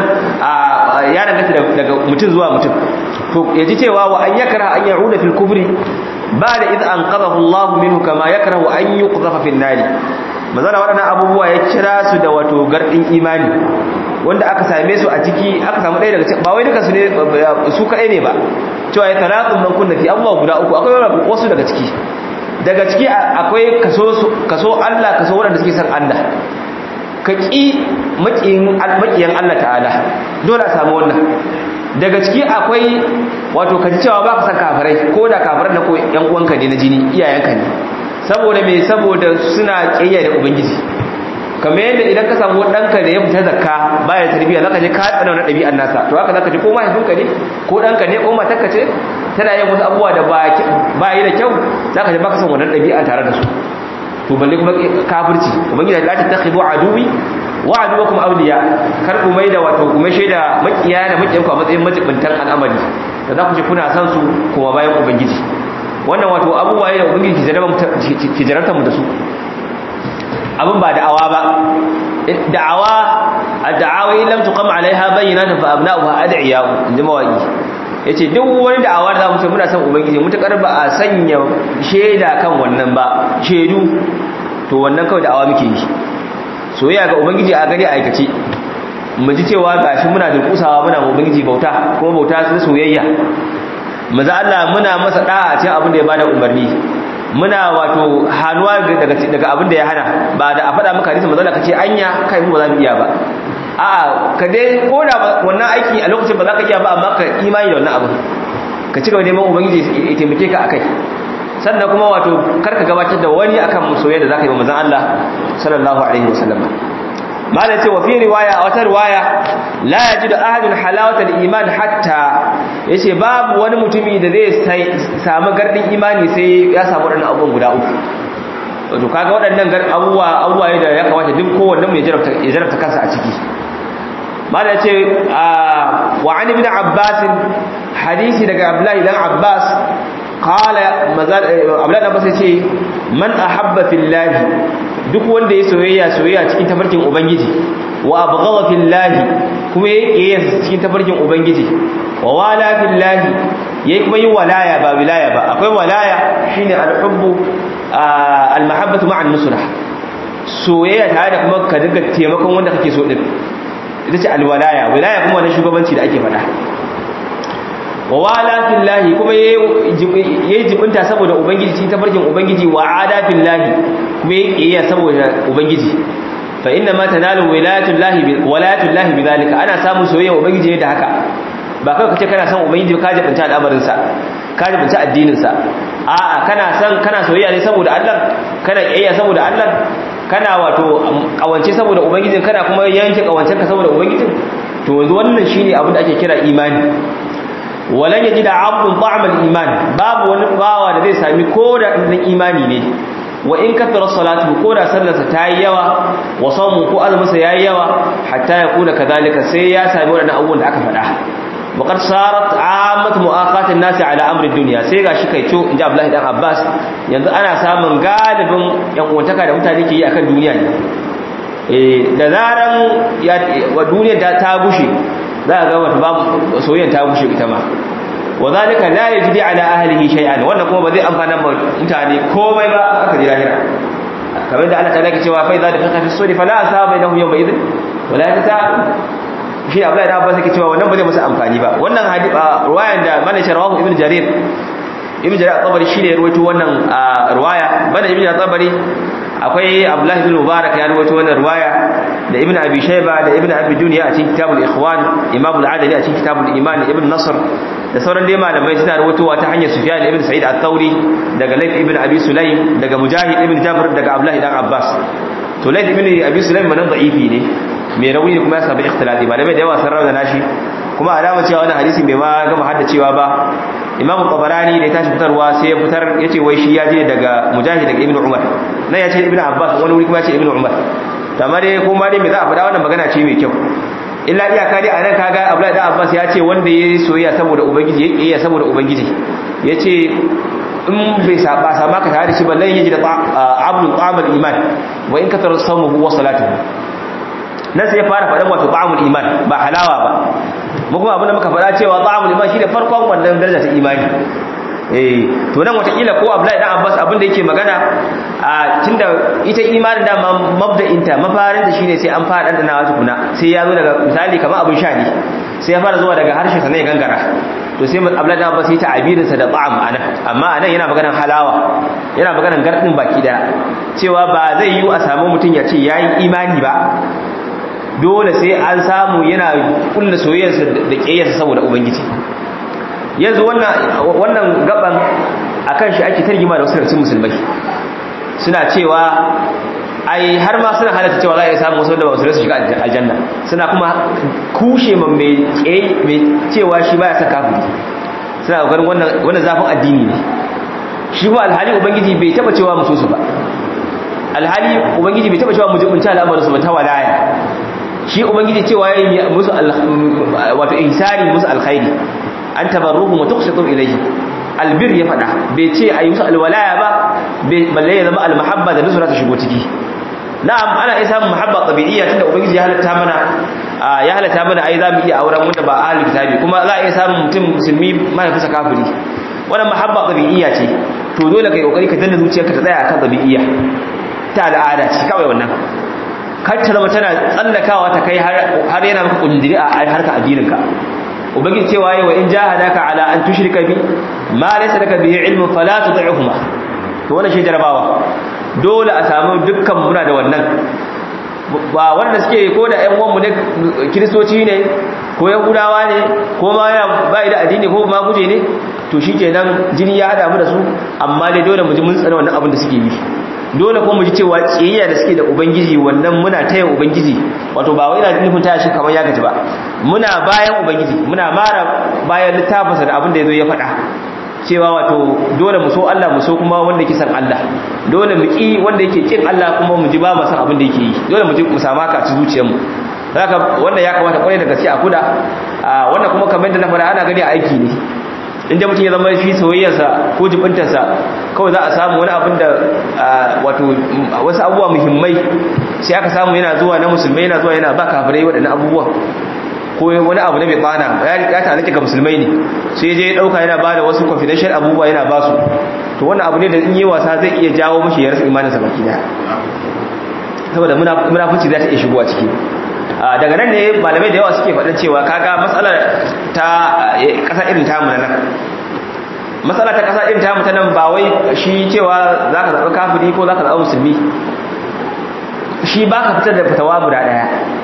Speaker 1: ya danganta daga mutum zuwa mutum to ya ji cewa wa an yakra an ya'uda fil kubri ba'da idh anqadhahu Allah minhu kama yakrahu an yuqdhafa fil nari mazana waɗannan abubuwa ya kira su da wato gardin imani wanda aka same su a ciki aka samu ɗaya daga cikin ba wai duka su ne su kaɗai ne ba cewa ya talatun man kunna fi abubuwa guda uku akwai wasu daga ciki daga ciki akwai kaso Allah kaso waɗanda suke son Allah ka ƙi maƙiyan Allah ta'ala dole a samu wannan daga ciki akwai wato ka ji cewa ba ka san kafirai ko da kafirai na ko ‘yan uwanka ne na jini iyayenka ne saboda mai saboda suna ƙiyayya da ubangiji kamar yadda idan ka samu ɗanka da ya fita zakka baya tarbiyya zaka je ka tsana wani ɗabi'an nasa to haka zaka ji ko mahaifinka ne ko ɗanka ne ko matarka ce tana yin wasu abubuwa da ba yi da kyau zaka ji baka san wannan ɗabi'a tare da su to balle kuma kafirci ubangiji la tattakhidu aduwi wa aduwakum awliya kar ku mai da wato ku mai shaida makiya da makiyan ku a matsayin majibintan al'amari da za ku ce kuna san su kuma bayan ubangiji wannan wato abubuwa ne da ubangiji ki jarabta mu da su abin ba da'awa ba da'awa ad-da'awa in lam tuqam alaiha bayyinatan fa abna'uha ad'iya inji mawaki yace duk wani da'awa da zamu ce muna san ubangiji mutakar ba a sanya sheda kan wannan ba shedu to wannan kawai da'awa muke yi soyayya ga ubangiji a gari a aikace mu ji cewa gashi muna da kusawa muna ma ubangiji bauta kuma bauta su soyayya maza Allah muna masa da'a cikin abin da ya bada umarni muna wato hannuwa daga daga abin da ya hana ba da a faɗa maka hadisi manzo ka ce anya kai mu ba za mu iya ba a'a ka dai ko da wannan aiki a lokacin ba za ka iya ba amma ka imani da wannan abin ka ci gaba neman ubangiji ya taimake ka akai sannan kuma wato kar ka gabatar da wani akan soyayya da zaka yi wa manzon Allah sallallahu alaihi wasallam mala ce wa fi riwaya a wata riwaya la yajidu ahadun halawata al-iman hatta yace babu wani mutumi da zai samu gardin imani sai ya samu wadannan abubuwan guda uku wato kaga waɗannan gar abubuwa abubuwa da ya kamata duk kowanne mai jarabta ya jarabta kansa a ciki mala ce wa an ibn abbas hadisi daga abdullahi dan abbas qala mazal abdullahi dan abbas yace man ahabba fillahi duk wanda ya soyayya soyayya cikin tafarkin ubangiji wa abghadha fillahi kuma yayi cikin tafarkin ubangiji wa wala fillahi yayi kuma yi walaya ba wilaya ba akwai walaya shine alhubbu almahabbatu ma'a nusra soyayya tare da kuma ka dinga taimakon wanda kake so din ita ce alwalaya wilaya kuma wannan shugabanci da ake faɗa wa wala fillahi kuma yayi jibinta saboda ubangiji cikin tafarkin ubangiji wa ada fillahi kuma yayi kiyaya saboda ubangiji fa inna ma tanalu wilayatullahi bi wilayatullahi bidhalika ana samun soyayya ubangiji ne da haka ba kai kace kana son ubangiji ka jibinta al'amarin sa ka jibinta addinin sa a'a kana son kana soyayya ne saboda Allah kana kiyaya saboda Allah kana wato kawance saboda ubangijin kana kuma yanke kawancen ka saboda ubangijin to yanzu wannan shine abin da ake kira imani walan yaji da abdun ta'amal iman babu wani bawa da zai sami ko da ɗan imani ne wa in kathara salatu ko da sallarsa ta yi yawa wa sawmu ko azuminsa ya yi yawa hatta ya kuna kadhalika sai ya sami waɗannan abubuwan da aka faɗa وقد صارت عامة مؤاخاة الناس على أمر الدنيا sai gashi kai to inji Abdullahi dan Abbas yanzu ana samun galibin yan uwantaka da mutane ke yi akan duniya ne eh da zaran ya wa duniya ta ta bushe za ka ga wata ba soyayya ta bushe ita ma wa zalika la yajdi ala ahlihi shay'an wannan kuma ba zai amfana ma mutane komai ba aka ji lahira kamar da Allah ta lake cewa fa idza dafaqa fi suri fala asaba bainahum yawma idhin wala ta shi Abdullahi da Abbas yake cewa wannan ba zai masa amfani ba wannan hadisi ruwayan da Malik rawahu Ibn Jarir Ibn Jarir at-Tabari shine ya rawaito wannan ruwaya bana Ibn Tabari akwai Abdullahi bin Mubarak ya rawaito wannan ruwaya da Ibn Abi Shayba da Ibn Abi Dunya a cikin Kitabul Ikhwan Imam al-Adali a cikin Kitabul Iman Ibn Nasr da sauran dai malamai suna rawaitowa ta hanyar Sufyan ibn Sa'id at-Thauri daga Layth ibn Abi Sulaym daga Mujahid ibn Jabr daga Abdullahi dan Abbas to Layth ibn Abi Sulaym manan da'ifi ne mai rauni kuma ya samu ikhtilati malamai da yawa sun rawa nashi kuma alama cewa wannan hadisi bai ma gama haddacewa ba Imam Tabarani da ya tashi fitarwa sai ya fitar yace wai shi ya je daga Mujahid daga Ibn Umar nan ya ce Ibn Abbas wani wuri kuma ya ce Ibn Umar amma dai kuma dai me za a faɗa wannan magana ce mai kyau illa iyaka dai anan kaga Abdullahi da Abbas ya ce wanda yayi soyayya saboda ubangiji ya kiyaye saboda ubangiji yace in bai saba sama ka tare da shi ballan yaji da abdul qamal iman wa in katar sawmuhu wa salatuhu nan sai ya fara faɗan wato ta'amul iman ba halawa ba mu kuma abinda muka faɗa cewa ta'amul iman shi da farkon wannan daraja ta imani eh to nan watakila ko Abdullahi dan Abbas abinda yake magana a tunda ita imanin da mabda'inta mafarin da shine sai an fara dandana tukuna sai ya zo daga misali kamar abin sha ne sai ya fara zuwa daga harshe sannan ya gangara to sai Abdullahi dan Abbas ya ta abirinsa da ta'am anan amma anan yana maganar halawa yana maganar gardin baki daya cewa ba zai yi a samu mutum ya ce yayi imani ba dole sai an samu yana kulla soyayyarsa da kiyayyarsa saboda ubangiji yanzu wannan wannan gaban akan shi ake tarjima da wasu cikin musulmai suna cewa ai har ma suna halatta cewa za a iya samu wasu da ba su shiga aljanna suna kuma kushe man mai mai cewa shi baya son kafiri suna kokarin wannan wannan zafin addini ne shi kuma alhali ubangiji bai taba cewa musu su ba alhali ubangiji bai taba cewa mu jibunta al'amarin su ba ta walaya shi ubangiji cewa yayi musu wato ihsani musu alkhairi an tabarruhum wa tuqsitu ilayhi albir ya fada bai ce ayi musu alwalaya ba balle ya zama almahabba da nusra ta shigo ciki na'am ana iya samun mahabba tabi'iyya tunda ubangiji ya halatta mana ya halatta mana ai zamu iya auren wanda ba ahli kitabi kuma za a iya samun mutum musulmi mahaifinsa kafiri wannan mahabba tabi'iyya ce to dole kai kokari ka danna zuciyarka ta tsaya akan tabi'iyya ta al'ada ce kawai wannan kar ta zama tana tsallakawa ta kai har yana maka kundiri a harkar addininka ubangiji cewa yi wa in jahadaka ala an tushrika bi ma laysa laka bihi ilmun fala tud'uhuma to wannan shi jarabawa dole a samu dukkan muna da wannan ba wanda suke ko da ƴan uwanmu ne kiristoci ne ko yahudawa ne ko ma yana bai da addini ko ma guje ne to shikenan jini ya hada mu da su amma dai dole mu ji mun tsana wannan abin da suke yi dole kuma mu ji cewa tsiyayya da suke da ubangiji wannan muna taya ubangiji wato ba wai ina nufin taya shi kamar ya gaji ba muna bayan ubangiji muna mara bayan littafinsa da abin da yazo ya faɗa cewa wato dole mu so Allah mu so kuma wanda yake san Allah dole mu ki wanda yake kin Allah kuma mu ji ba mu san abin da yake yi dole mu ji mu samu haka a zuciyarmu haka wannan ya kamata kwarai da gaske a kuda wannan kuma kamar da na faɗa ana gani a aiki ne inda mutum ya zama shi soyayyarsa ko jibintarsa kawai za a samu wani abin da wato wasu abubuwa muhimmai sai aka samu yana zuwa na musulmai yana zuwa yana ba kafirai waɗannan abubuwa ko wani abu na mai bana ya ta alake ga musulmai ne sai je ya ɗauka yana ba da wasu confidential abubuwa yana ba su to wannan abu ne da in yi wasa zai iya jawo mashi ya rasa imaninsa baki daya saboda munafunci za ta iya shigo a ciki daga nan ne malamai da yawa suke faɗin cewa kaga matsalar ta ƙasa irin tamu na nan matsala ta ƙasa irin tamu ta nan ba wai shi cewa za ka zaɓi kafiri ko za ka zaɓi musulmi shi ba ka fitar da fitawa guda ɗaya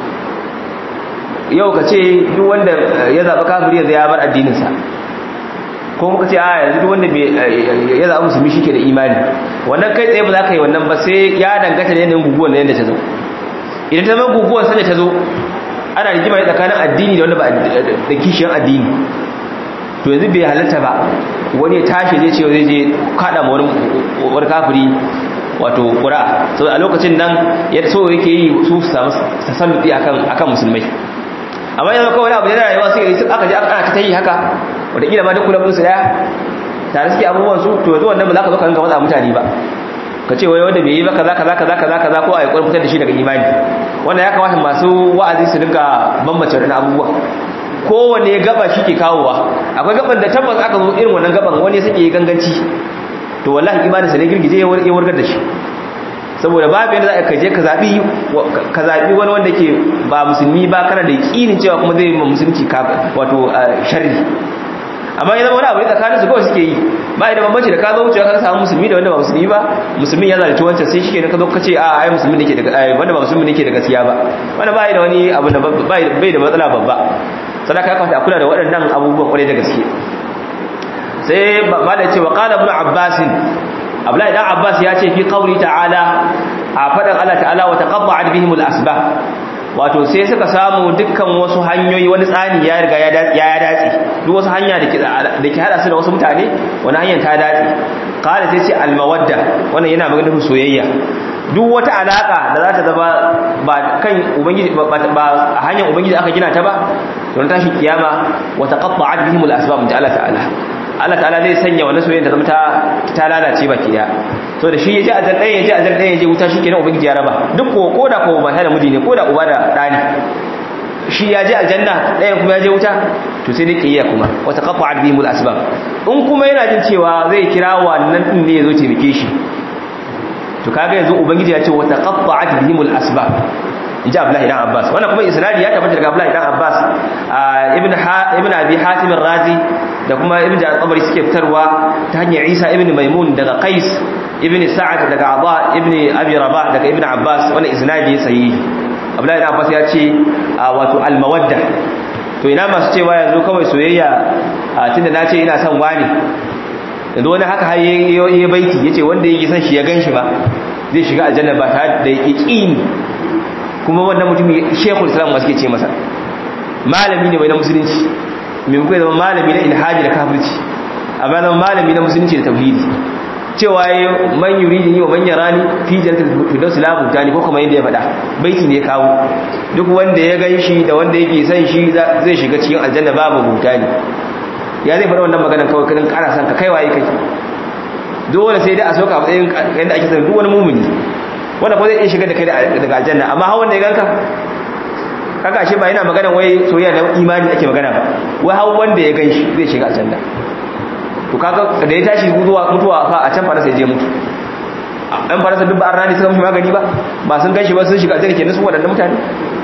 Speaker 1: yau ka ce duk wanda ya zaɓi kafiri yanzu ya bar addininsa ko muka ce a yanzu duk wanda ya zaɓi musulmi shi ke da imani wannan kai tsaye ba za ka yi wannan ba sai ya dangata ne yanayin guguwar na yadda ta zo idan ta zama guguwar sanda ta zo ana rigima ne tsakanin addini da wanda ba da kishiyar addini to yanzu bai halatta ba wani ya tashi zai ce zai je kada ma wani kafiri wato ƙura so a lokacin nan ya so yake yi su samu tasalluti akan akan musulmai amma yanzu kawai abu ne na rayuwa sai aka je aka ta yi haka wataƙila ma duk kula su daya tare suke abubuwan su to yanzu wannan ba za ka zo ka rinka matsa mutane ba ka ce wai wanda bai yi ba kaza kaza kaza kaza kaza ko a yi ƙwarin fitar da shi daga imani wannan ya kamata masu wa'azi su rinka bambance wani abubuwa kowane gaba shi ke kawowa akwai gaban da tabbas aka zo irin wannan gaban wani suke yi ganganci to wallahi imaninsa ne girgije ya wargar da shi saboda babu yadda za ka je ka zaɓi ka zaɓi wani wanda ke ba musulmi ba kana da yaƙinin cewa kuma zai ma musulunci wato sharri amma ya zama wani abu ne tsakanin su kawai suke yi ba da bambanci da ka zo wucewa ka samu musulmi da wanda ba musulmi ba musulmin ya zalunci wancan sai shike ka zo ka ce a ai musulmi ne ke da wanda ba musulmi ne ke da gaskiya ba wanda ba da wani abu da bai da matsala babba sadaka ya kamata a kula da waɗannan abubuwan kwarai da gaske sai ba da ce wa qala ibn abbas abdullahi dan abbas ya ce fi qawli ta'ala a fadan Allah ta'ala wa taqatta'at bihim al-asbab wato sai suka samu dukkan wasu hanyoyi wani tsani ya riga ya ya dace duk wasu hanya da ke da ke hada su da wasu mutane wani hanyar ta dace qala sai ce al-mawadda wannan yana maganar soyayya duk wata alaka da za ta zama ba kan ubangiji ba hanyar ubangiji aka gina ta ba don tashi kiyama wa taqatta'at bihim al-asbab ta Allah ta'ala Allah ta'ala zai sanya wannan soyayya ta zama ta ta lalace baki daya so da shi yaje azal ɗaya yaje azal ɗaya yaje wuta shikenan ubangiji ya raba duk ko koda ko ba da miji ne koda uba da ɗani shi ya je aljanna ɗayan kuma ya je wuta to sai dai kiyaya kuma wata qatta'at bihim al-asbab in kuma yana jin cewa zai kira wannan din ne yazo taimake shi to kaga yanzu ubangiji ya ce wata qatta'at bihim al-asbab inji Abdullahi dan Abbas wannan kuma isnadi ya tabbata daga Abdullahi dan Abbas ibn ibn Abi Hatim ar-Razi da kuma ibn Jarir al-Tabari suke fitarwa ta hanyar Isa ibn Maimun daga Qais ibn Sa'ad daga Aba ibn Abi Rabah daga ibn Abbas wannan isnadi ya sahihi Abdullahi dan Abbas ya ce wato al-mawadda to ina masu cewa yanzu kawai soyayya tunda na ce ina son wani yanzu wani haka har yayi baiti yace wanda yake son shi ya ganshi ba zai shiga aljanna ba tare da yaqini kuma wannan mutumin shekul islam masu ke ce masa malami ne mai na musulunci mai mukai zama malami na ilhaji da kafirci amma zama malami na musulunci da tauhidi cewa ya man yuri da yi wa manyan rani fi jantar fidos labu ta ne ko kuma yadda ya faɗa baiti ne kawo duk wanda ya gan shi da wanda yake son shi zai shiga cikin aljanna babu buta ne ya zai faɗa wannan maganar kawai kanin ƙara san ka kai waye kai dole sai dai a soka a matsayin yadda ake sanar duk wani mumuni wanda ko zai iya shigar da kai daga aljanna amma hawan da ya ganka kaga ashe ba yana magana wai soyayya na imani ake magana ba wai hawan wanda ya gan shi zai shiga aljanna to kaga da ya tashi mutuwa mutuwa fa a can farasa ya je mutu ɗan farasa duk ba an rani suka mishi magani ba ba sun gan shi ba sun shiga aljanna kenan su waɗannan mutane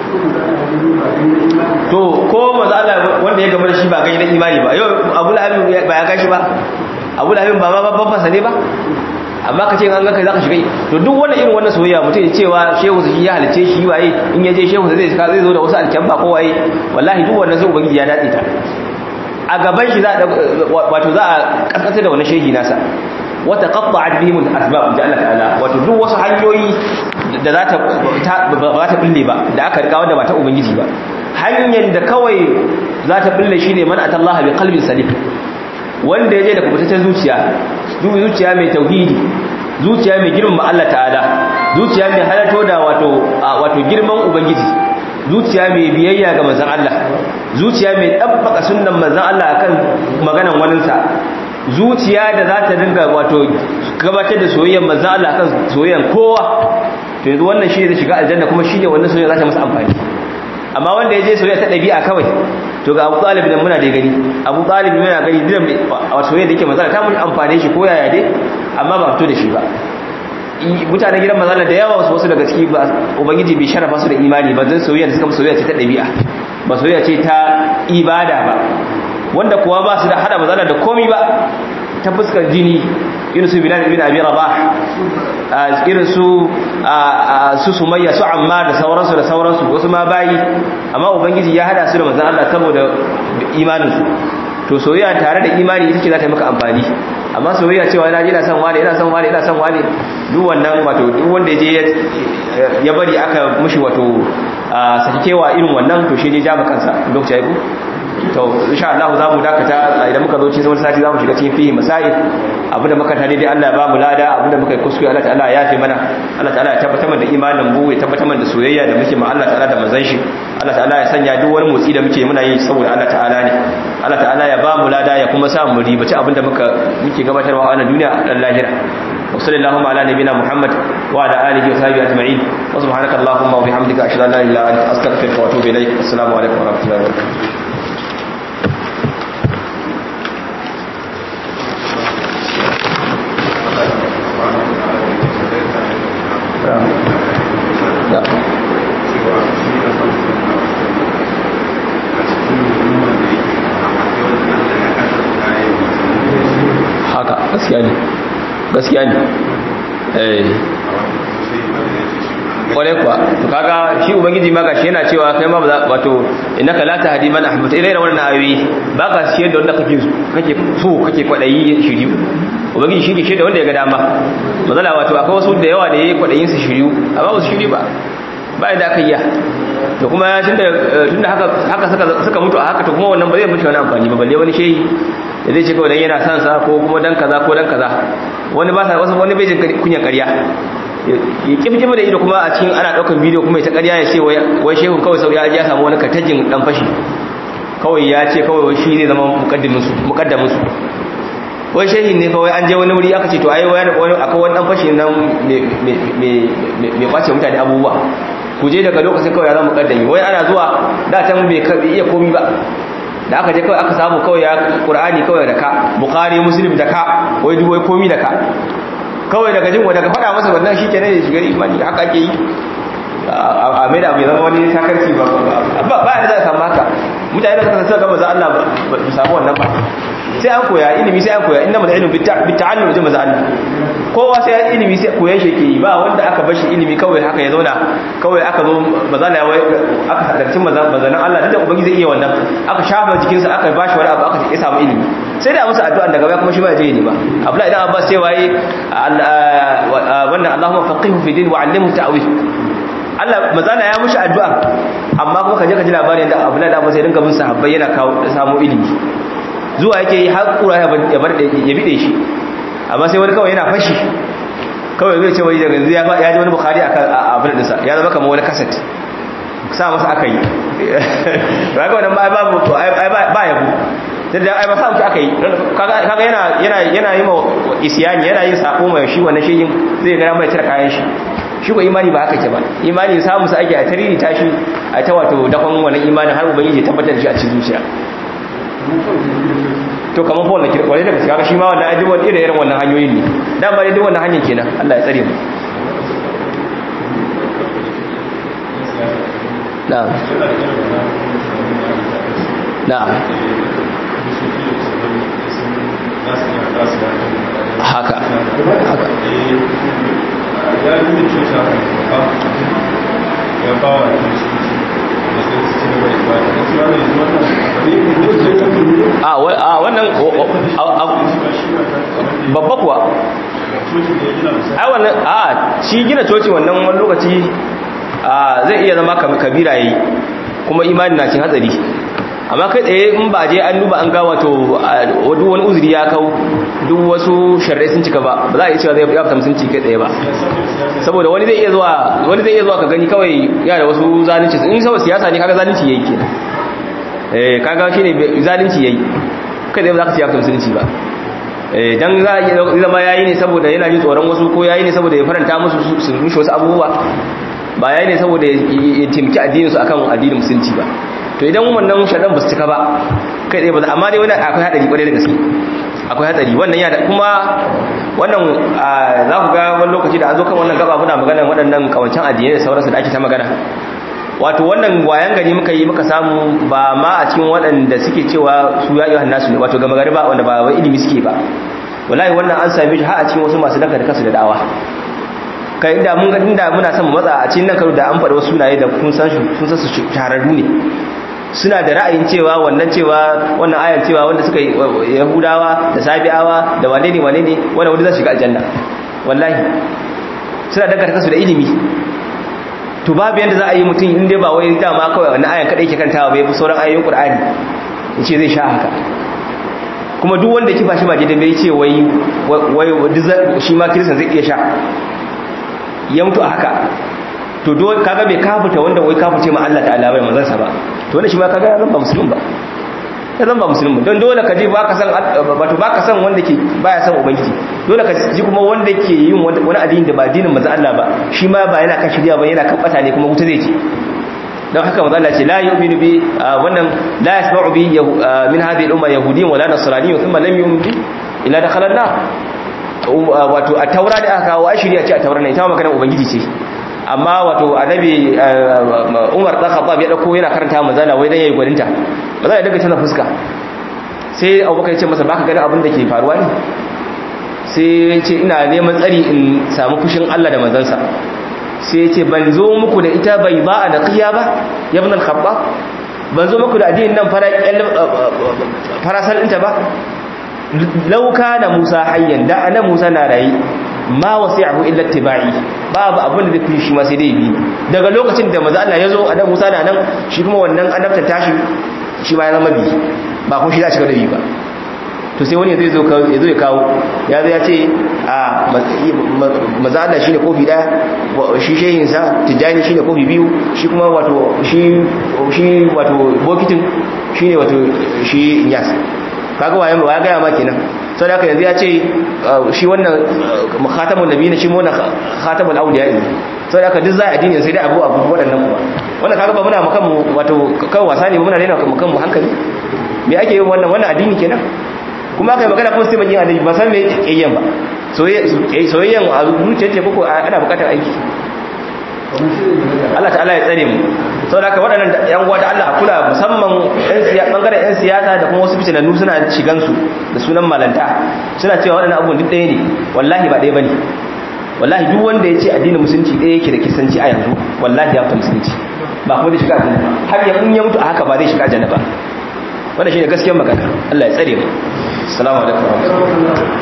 Speaker 1: to ko maza Allah wanda ya gama da shi ba gani na imani ba yau Abu Lahab ba ya gashi ba Abu Lahab ba ma babban fasa ne ba amma ka ce an ganka za ka shiga to duk wannan irin wannan soyayya mutum ya cewa shehu shi ya halice shi waye in ya je shehu zai zai zo da wasu alkyamba ko waye wallahi duk wannan zai ubangiji ya datse ta a gaban shi za wato za a kaskanta da wannan shehi nasa wata qatta'at bihim al-asbab da Allah ta'ala wato duk wasu hanyoyi da za ta ba ta bille ba da aka rika wanda ba ta ubangiji ba hanyar da kawai za ta bille shine man atallaha bi qalbin salim wanda ya je da kubutaccen zuciya zuciya mai tauhidi zuciya mai girman Allah ta'ala zuciya mai halarto da wato wato girman ubangiji zuciya mai biyayya ga manzon Allah zuciya mai dabbaka sunnan manzon Allah akan maganan waninsa zuciya da za ta dinga wato gabatar da soyayyar manzon Allah akan soyayyar kowa to yanzu wannan shi ne zai shiga aljanna kuma shi ne wannan soyayya za ta masa amfani amma wanda ya je soyayya ta ɗabi'a kawai to ga abu talib nan muna da gani abu talib yana gani dinan a soyayya da yake mazala ta mun amfane shi ko yaya dai amma ba fito da shi ba mutanen gidan mazala da yawa wasu daga ciki ba ubangiji bai sharafa su da imani ba zan soyayya da suka soyayya ce ta ɗabi'a ba soyayya ce ta ibada ba wanda kuwa ba su da hada mazala da komi ba ta fuskar jini irin su bilal ibn abi rabah irin su su sumayya su amma da sauransu da sauransu wasu ma bayi amma ubangiji ya hada su da manzon Allah saboda imanin su to soyayya tare da imani ita ce za ta yi maka amfani amma soyayya cewa ina ina son wani ina son wani ina son wani duk wannan wato duk wanda je ya bari aka mushi wato sakewa irin wannan to shi ne ja kansa lokaci ya ku to insha Allah za mu dakata idan muka zo cikin wani sati za mu shiga cikin fihi masail abinda muka tare dai Allah ya ba mu lada abinda muka yi kuskure Allah ta'ala ya yafe mana Allah ta'ala ya tabbatar mana da imanin mu ya tabbatar mana da soyayya da muke ma Allah ta'ala da manzon shi Allah ta'ala ya sanya duk wani motsi da muke muna yi saboda Allah ta'ala ne Allah ta'ala ya ba mu lada ya kuma sa mu ribaci abinda muka muke gabatarwa a wannan duniya dan lahira وصلى اللهم على نبينا محمد وعلى اله وصحبه اجمعين وسبحانك اللهم وبحمدك اشهد ان لا اله الا انت استغفرك واتوب اليك السلام عليكم ورحمه الله وبركاته haka gaskiya ne gaskiya ne eh kware kuwa to kaga shi ubangiji ma gashi yana cewa kai ma ba za wato innaka la tahdi man ahbabta ila irin wannan ayoyi ba ka shi da wanda kake kake so kake kwadayi shiriyu ubangiji shi ke shi da wanda ya ga dama mazala wato akwai wasu da yawa da yayi kwadayin su shiriyu amma ba su shiri ba ba da aka yi to kuma tunda tunda haka haka suka suka mutu a haka to kuma wannan ba zai mutu wani amfani ba balle wani shehi da zai ce kawai dan yana son sa ko kuma dan kaza ko dan kaza wani ba sa wasu wani bai jin kunyan ƙarya ya kifkima da ido kuma a cikin ana daukan bidiyo kuma ita ƙarya ya ce wai shehu kawai sau ya ya samu wani katajin dan fashi kawai ya ce kawai shi zai zama mukaddimin su mukaddamin su wai shehin ne kawai an je wani wuri aka ce to ai wani akwai wani dan fashi nan me me me me kwace mutane abubuwa ku je daga lokacin kawai ya zama mukaddami wai ana zuwa da tan bai iya komi ba da aka je kawai aka samu kawai ya qur'ani kawai da ka bukhari muslim da ka wai duk wai komi da ka kawai daga jin daga faɗa masa wannan shikenan ya shiga imani haka ake yi a mai da abu zama wani sakarci ba ba ba da za a samu haka mutane da suka san gaba za Allah ba su samu wannan ba sai an koya ilimi sai an koya inda maza ilimi bita'allum ji maza Allah kowa sai ya ilimi sai koyan shi ke yi ba wanda aka bashi ilimi kawai haka ya zauna kawai aka zo maza na wai aka sadarcin mazanin Allah duk da ubangi zai iya wannan aka shafa jikinsa aka bashi wani abu aka ya samu ilimi sai da musu addu'a daga baya kuma shi ma ya je ne ba Abdullahi idan Abbas sai waye wannan Allahumma faqihu fi din wa 'allimhu ta'wil Allah mazana ya mushi addu'a amma kuma kaje ka ji labarin da Abdullahi da Abbas sai dinga bin sahabbai yana kawo samu ilimi zuwa yake yi har kura ya bar ya bide shi amma sai wani kawai yana fashi kawai zai ce wai daga yanzu ya ji wani bukhari a abin dinsa ya zama kamar wani kaset sa masa aka yi ba ga wannan ba babu ba yabo sai da ai ba sa mutu aka yi kaga yana yana yana yi ma isyani yana yin sako mai shi wannan shehin zai ga mai cire kayan shi shi ko imani ba haka ke ba imani samu sa ake a tariri tashi a ta wato dakon wannan imanin har ubangiji ya tabbatar da shi a cikin zuciya to kamar fa wannan kirkwale daga kaga shi ma wannan ajibu wani irin irin wannan hanyoyin ne dan ba dai duk wannan hanyar kenan Allah ya tsare mu na'am na'am haka haka
Speaker 2: ya yi cuta ya ba wa
Speaker 1: a wannan babba kuwa ai wannan a shi gina coci wannan wani lokaci zai iya zama kabira yayi kuma imani na cin hatsari amma kai tsaye in ba je an duba an ga wato duk wani uzuri ya kau duk wasu sharrai sun cika ba ba za a iya cewa zai ya fita musulunci kai tsaye ba saboda wani zai iya zuwa wani zai iya zuwa ka gani kawai ya da wasu zalunci in saboda siyasa ne kaga zalunci yayi kenan eh kaga shine zalunci yayi kai tsaye ba za ka ce ya fita musulunci ba eh dan za a iya zama yayi ne saboda yana jin tsoron wasu ko yayi ne saboda ya faranta musu su rushe wasu abubuwa ba yayi ne saboda ya timki addinin su akan addinin musulunci ba to idan wannan shaɗan ba su cika ba kai tsaye ba amma dai wani akwai haɗari ƙwarai da gaske akwai haɗari wannan yana kuma wannan za ku ga wani lokaci da an zo kan wannan gaba muna magana waɗannan kawancan addinai da sauransu da ake ta magana wato wannan wayan gari muka yi muka samu ba ma a cikin waɗanda suke cewa su ya iya nasu ne wato gama gari ba wanda ba wai ilimi suke ba wallahi wannan an same shi har a cikin wasu masu danka da kansu da da'awa kai inda mun inda muna son matsa a cikin nan karo da an faɗi wasu sunaye da kun san sun san su shahararru ne suna da ra'ayin cewa wannan cewa wannan ayan cewa wanda suka yahudawa da sabi'awa da wane ne wane ne wanda wanda za su shiga aljanna wallahi suna dangata su da ilimi to babu yanda za a yi mutum inda ba wai dama kawai wannan ayan kadai ke kantawa bai fi sauran ayoyin qur'ani yace zai sha haka kuma duk wanda kifa shi ba daidai bai ce wai wai shi ma kiristan zai iya sha ya mutu a haka to do kaga bai kafuta wanda wai kafuce ma Allah ta'ala bai manzansa ba to wanda shi ma kaga ya zamba musulmi ba ya zamba musulmi don dole ka ji ba ka san wato ba ka san wanda ke baya san ubangiji dole ka ji kuma wanda ke yin wani addini da ba addinin manzo Allah ba shi ma ba yana kan shirya ba yana kan bata ne kuma wuta zai ce don haka manzo Allah ce la yu'minu bi wannan la yasma'u bi min hadhihi al-umma yahudiyyun wala nasraniyyun thumma lam yu'min bi illa dakhala an-nar wato a taura da aka kawo a shirya ce a taura ne ita ma maganar ubangiji ce amma wato annabi Umar dan Khattab ya dauko yana karanta manzala wai dan yayi gwaninta ba za ya daga tana fuska sai Abubakar ya ce masa baka ganin abin da ke faruwa ne sai ya ce ina neman tsari in samu fushin Allah da manzansa sai ya ce ban zo muku da ita bai ba a da qiya ba ya ibn al-khattab ban zo muku da addinin nan fara farasal ɗinta ba lauka da Musa hayyan da ana Musa na rayi ma wasi'ahu illa tibai babu abin da zai shi ma sai dai bi daga lokacin da manzo Allah ya zo annabi Musa na nan shi kuma wannan annabta tashi shi ma ya zama bi ba kuma shi za shi ga dabi ba to sai wani zai zo ya zo ya kawo ya zo ya ce a manzo Allah shine kofi daya shi shehin sa tijani shine kofi biyu shi kuma wato shi shi wato bokitin shine wato shi yas kaga waye wa ya gaya ma kenan sau da haka yanzu ya ce shi wannan khatamun nabi ne shi wannan khatamun auliya ne sau da haka duk za a addini sai dai abu abu waɗannan kuma wannan kaga ba muna makan wato kan wasa ne muna daina makan mu hankali me ake yin wannan wannan addini kenan kuma aka yi magana kuma sai mun yi annabi ba san me yayyan ba soyayyan a zuciyar ce koko ana bukatar aiki Allah ta'ala ya tsare mu sau da waɗannan yan uwa da Allah a kula musamman ɓangaren 'yan siyasa da kuma wasu fitinannu suna shigansu da sunan malanta suna cewa waɗannan abubuwan duk ɗaya ne wallahi ba ɗaya ba ne wallahi duk wanda ya ce addinin musulunci ɗaya yake da kisanci a yanzu wallahi ya fita musulunci ba kuma zai shiga aljanna har ya in ya mutu a haka ba zai shiga aljanna ba wannan shine gaskiyar magana Allah ya tsare mu assalamu alaikum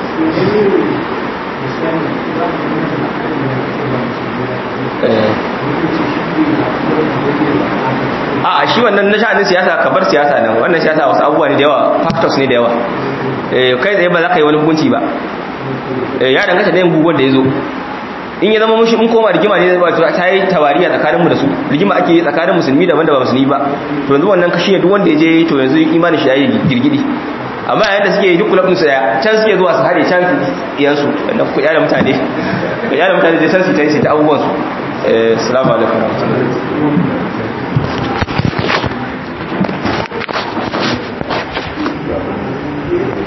Speaker 1: a shi wannan na sha'anin siyasa ka bar siyasa nan wannan siyasa wasu abubuwa ne da yawa factors ne da yawa kai tsaye ba za ka yi wani hukunci ba ya danganta da yin guguwar da ya zo in ya zama mushi in koma rigima ne ba ta yi tawariya tsakaninmu da su rigima ake yi tsakanin musulmi daban da ba musulmi ba to yanzu wannan kashi ne duk wanda ya je to yanzu imanin shi ya yi girgidi amma yayin da suke yi duk kulabin su daya can suke zuwa su hare can iyansu da ku yada mutane ku yada mutane sai san su ta yi ta abubuwan su assalamu alaikum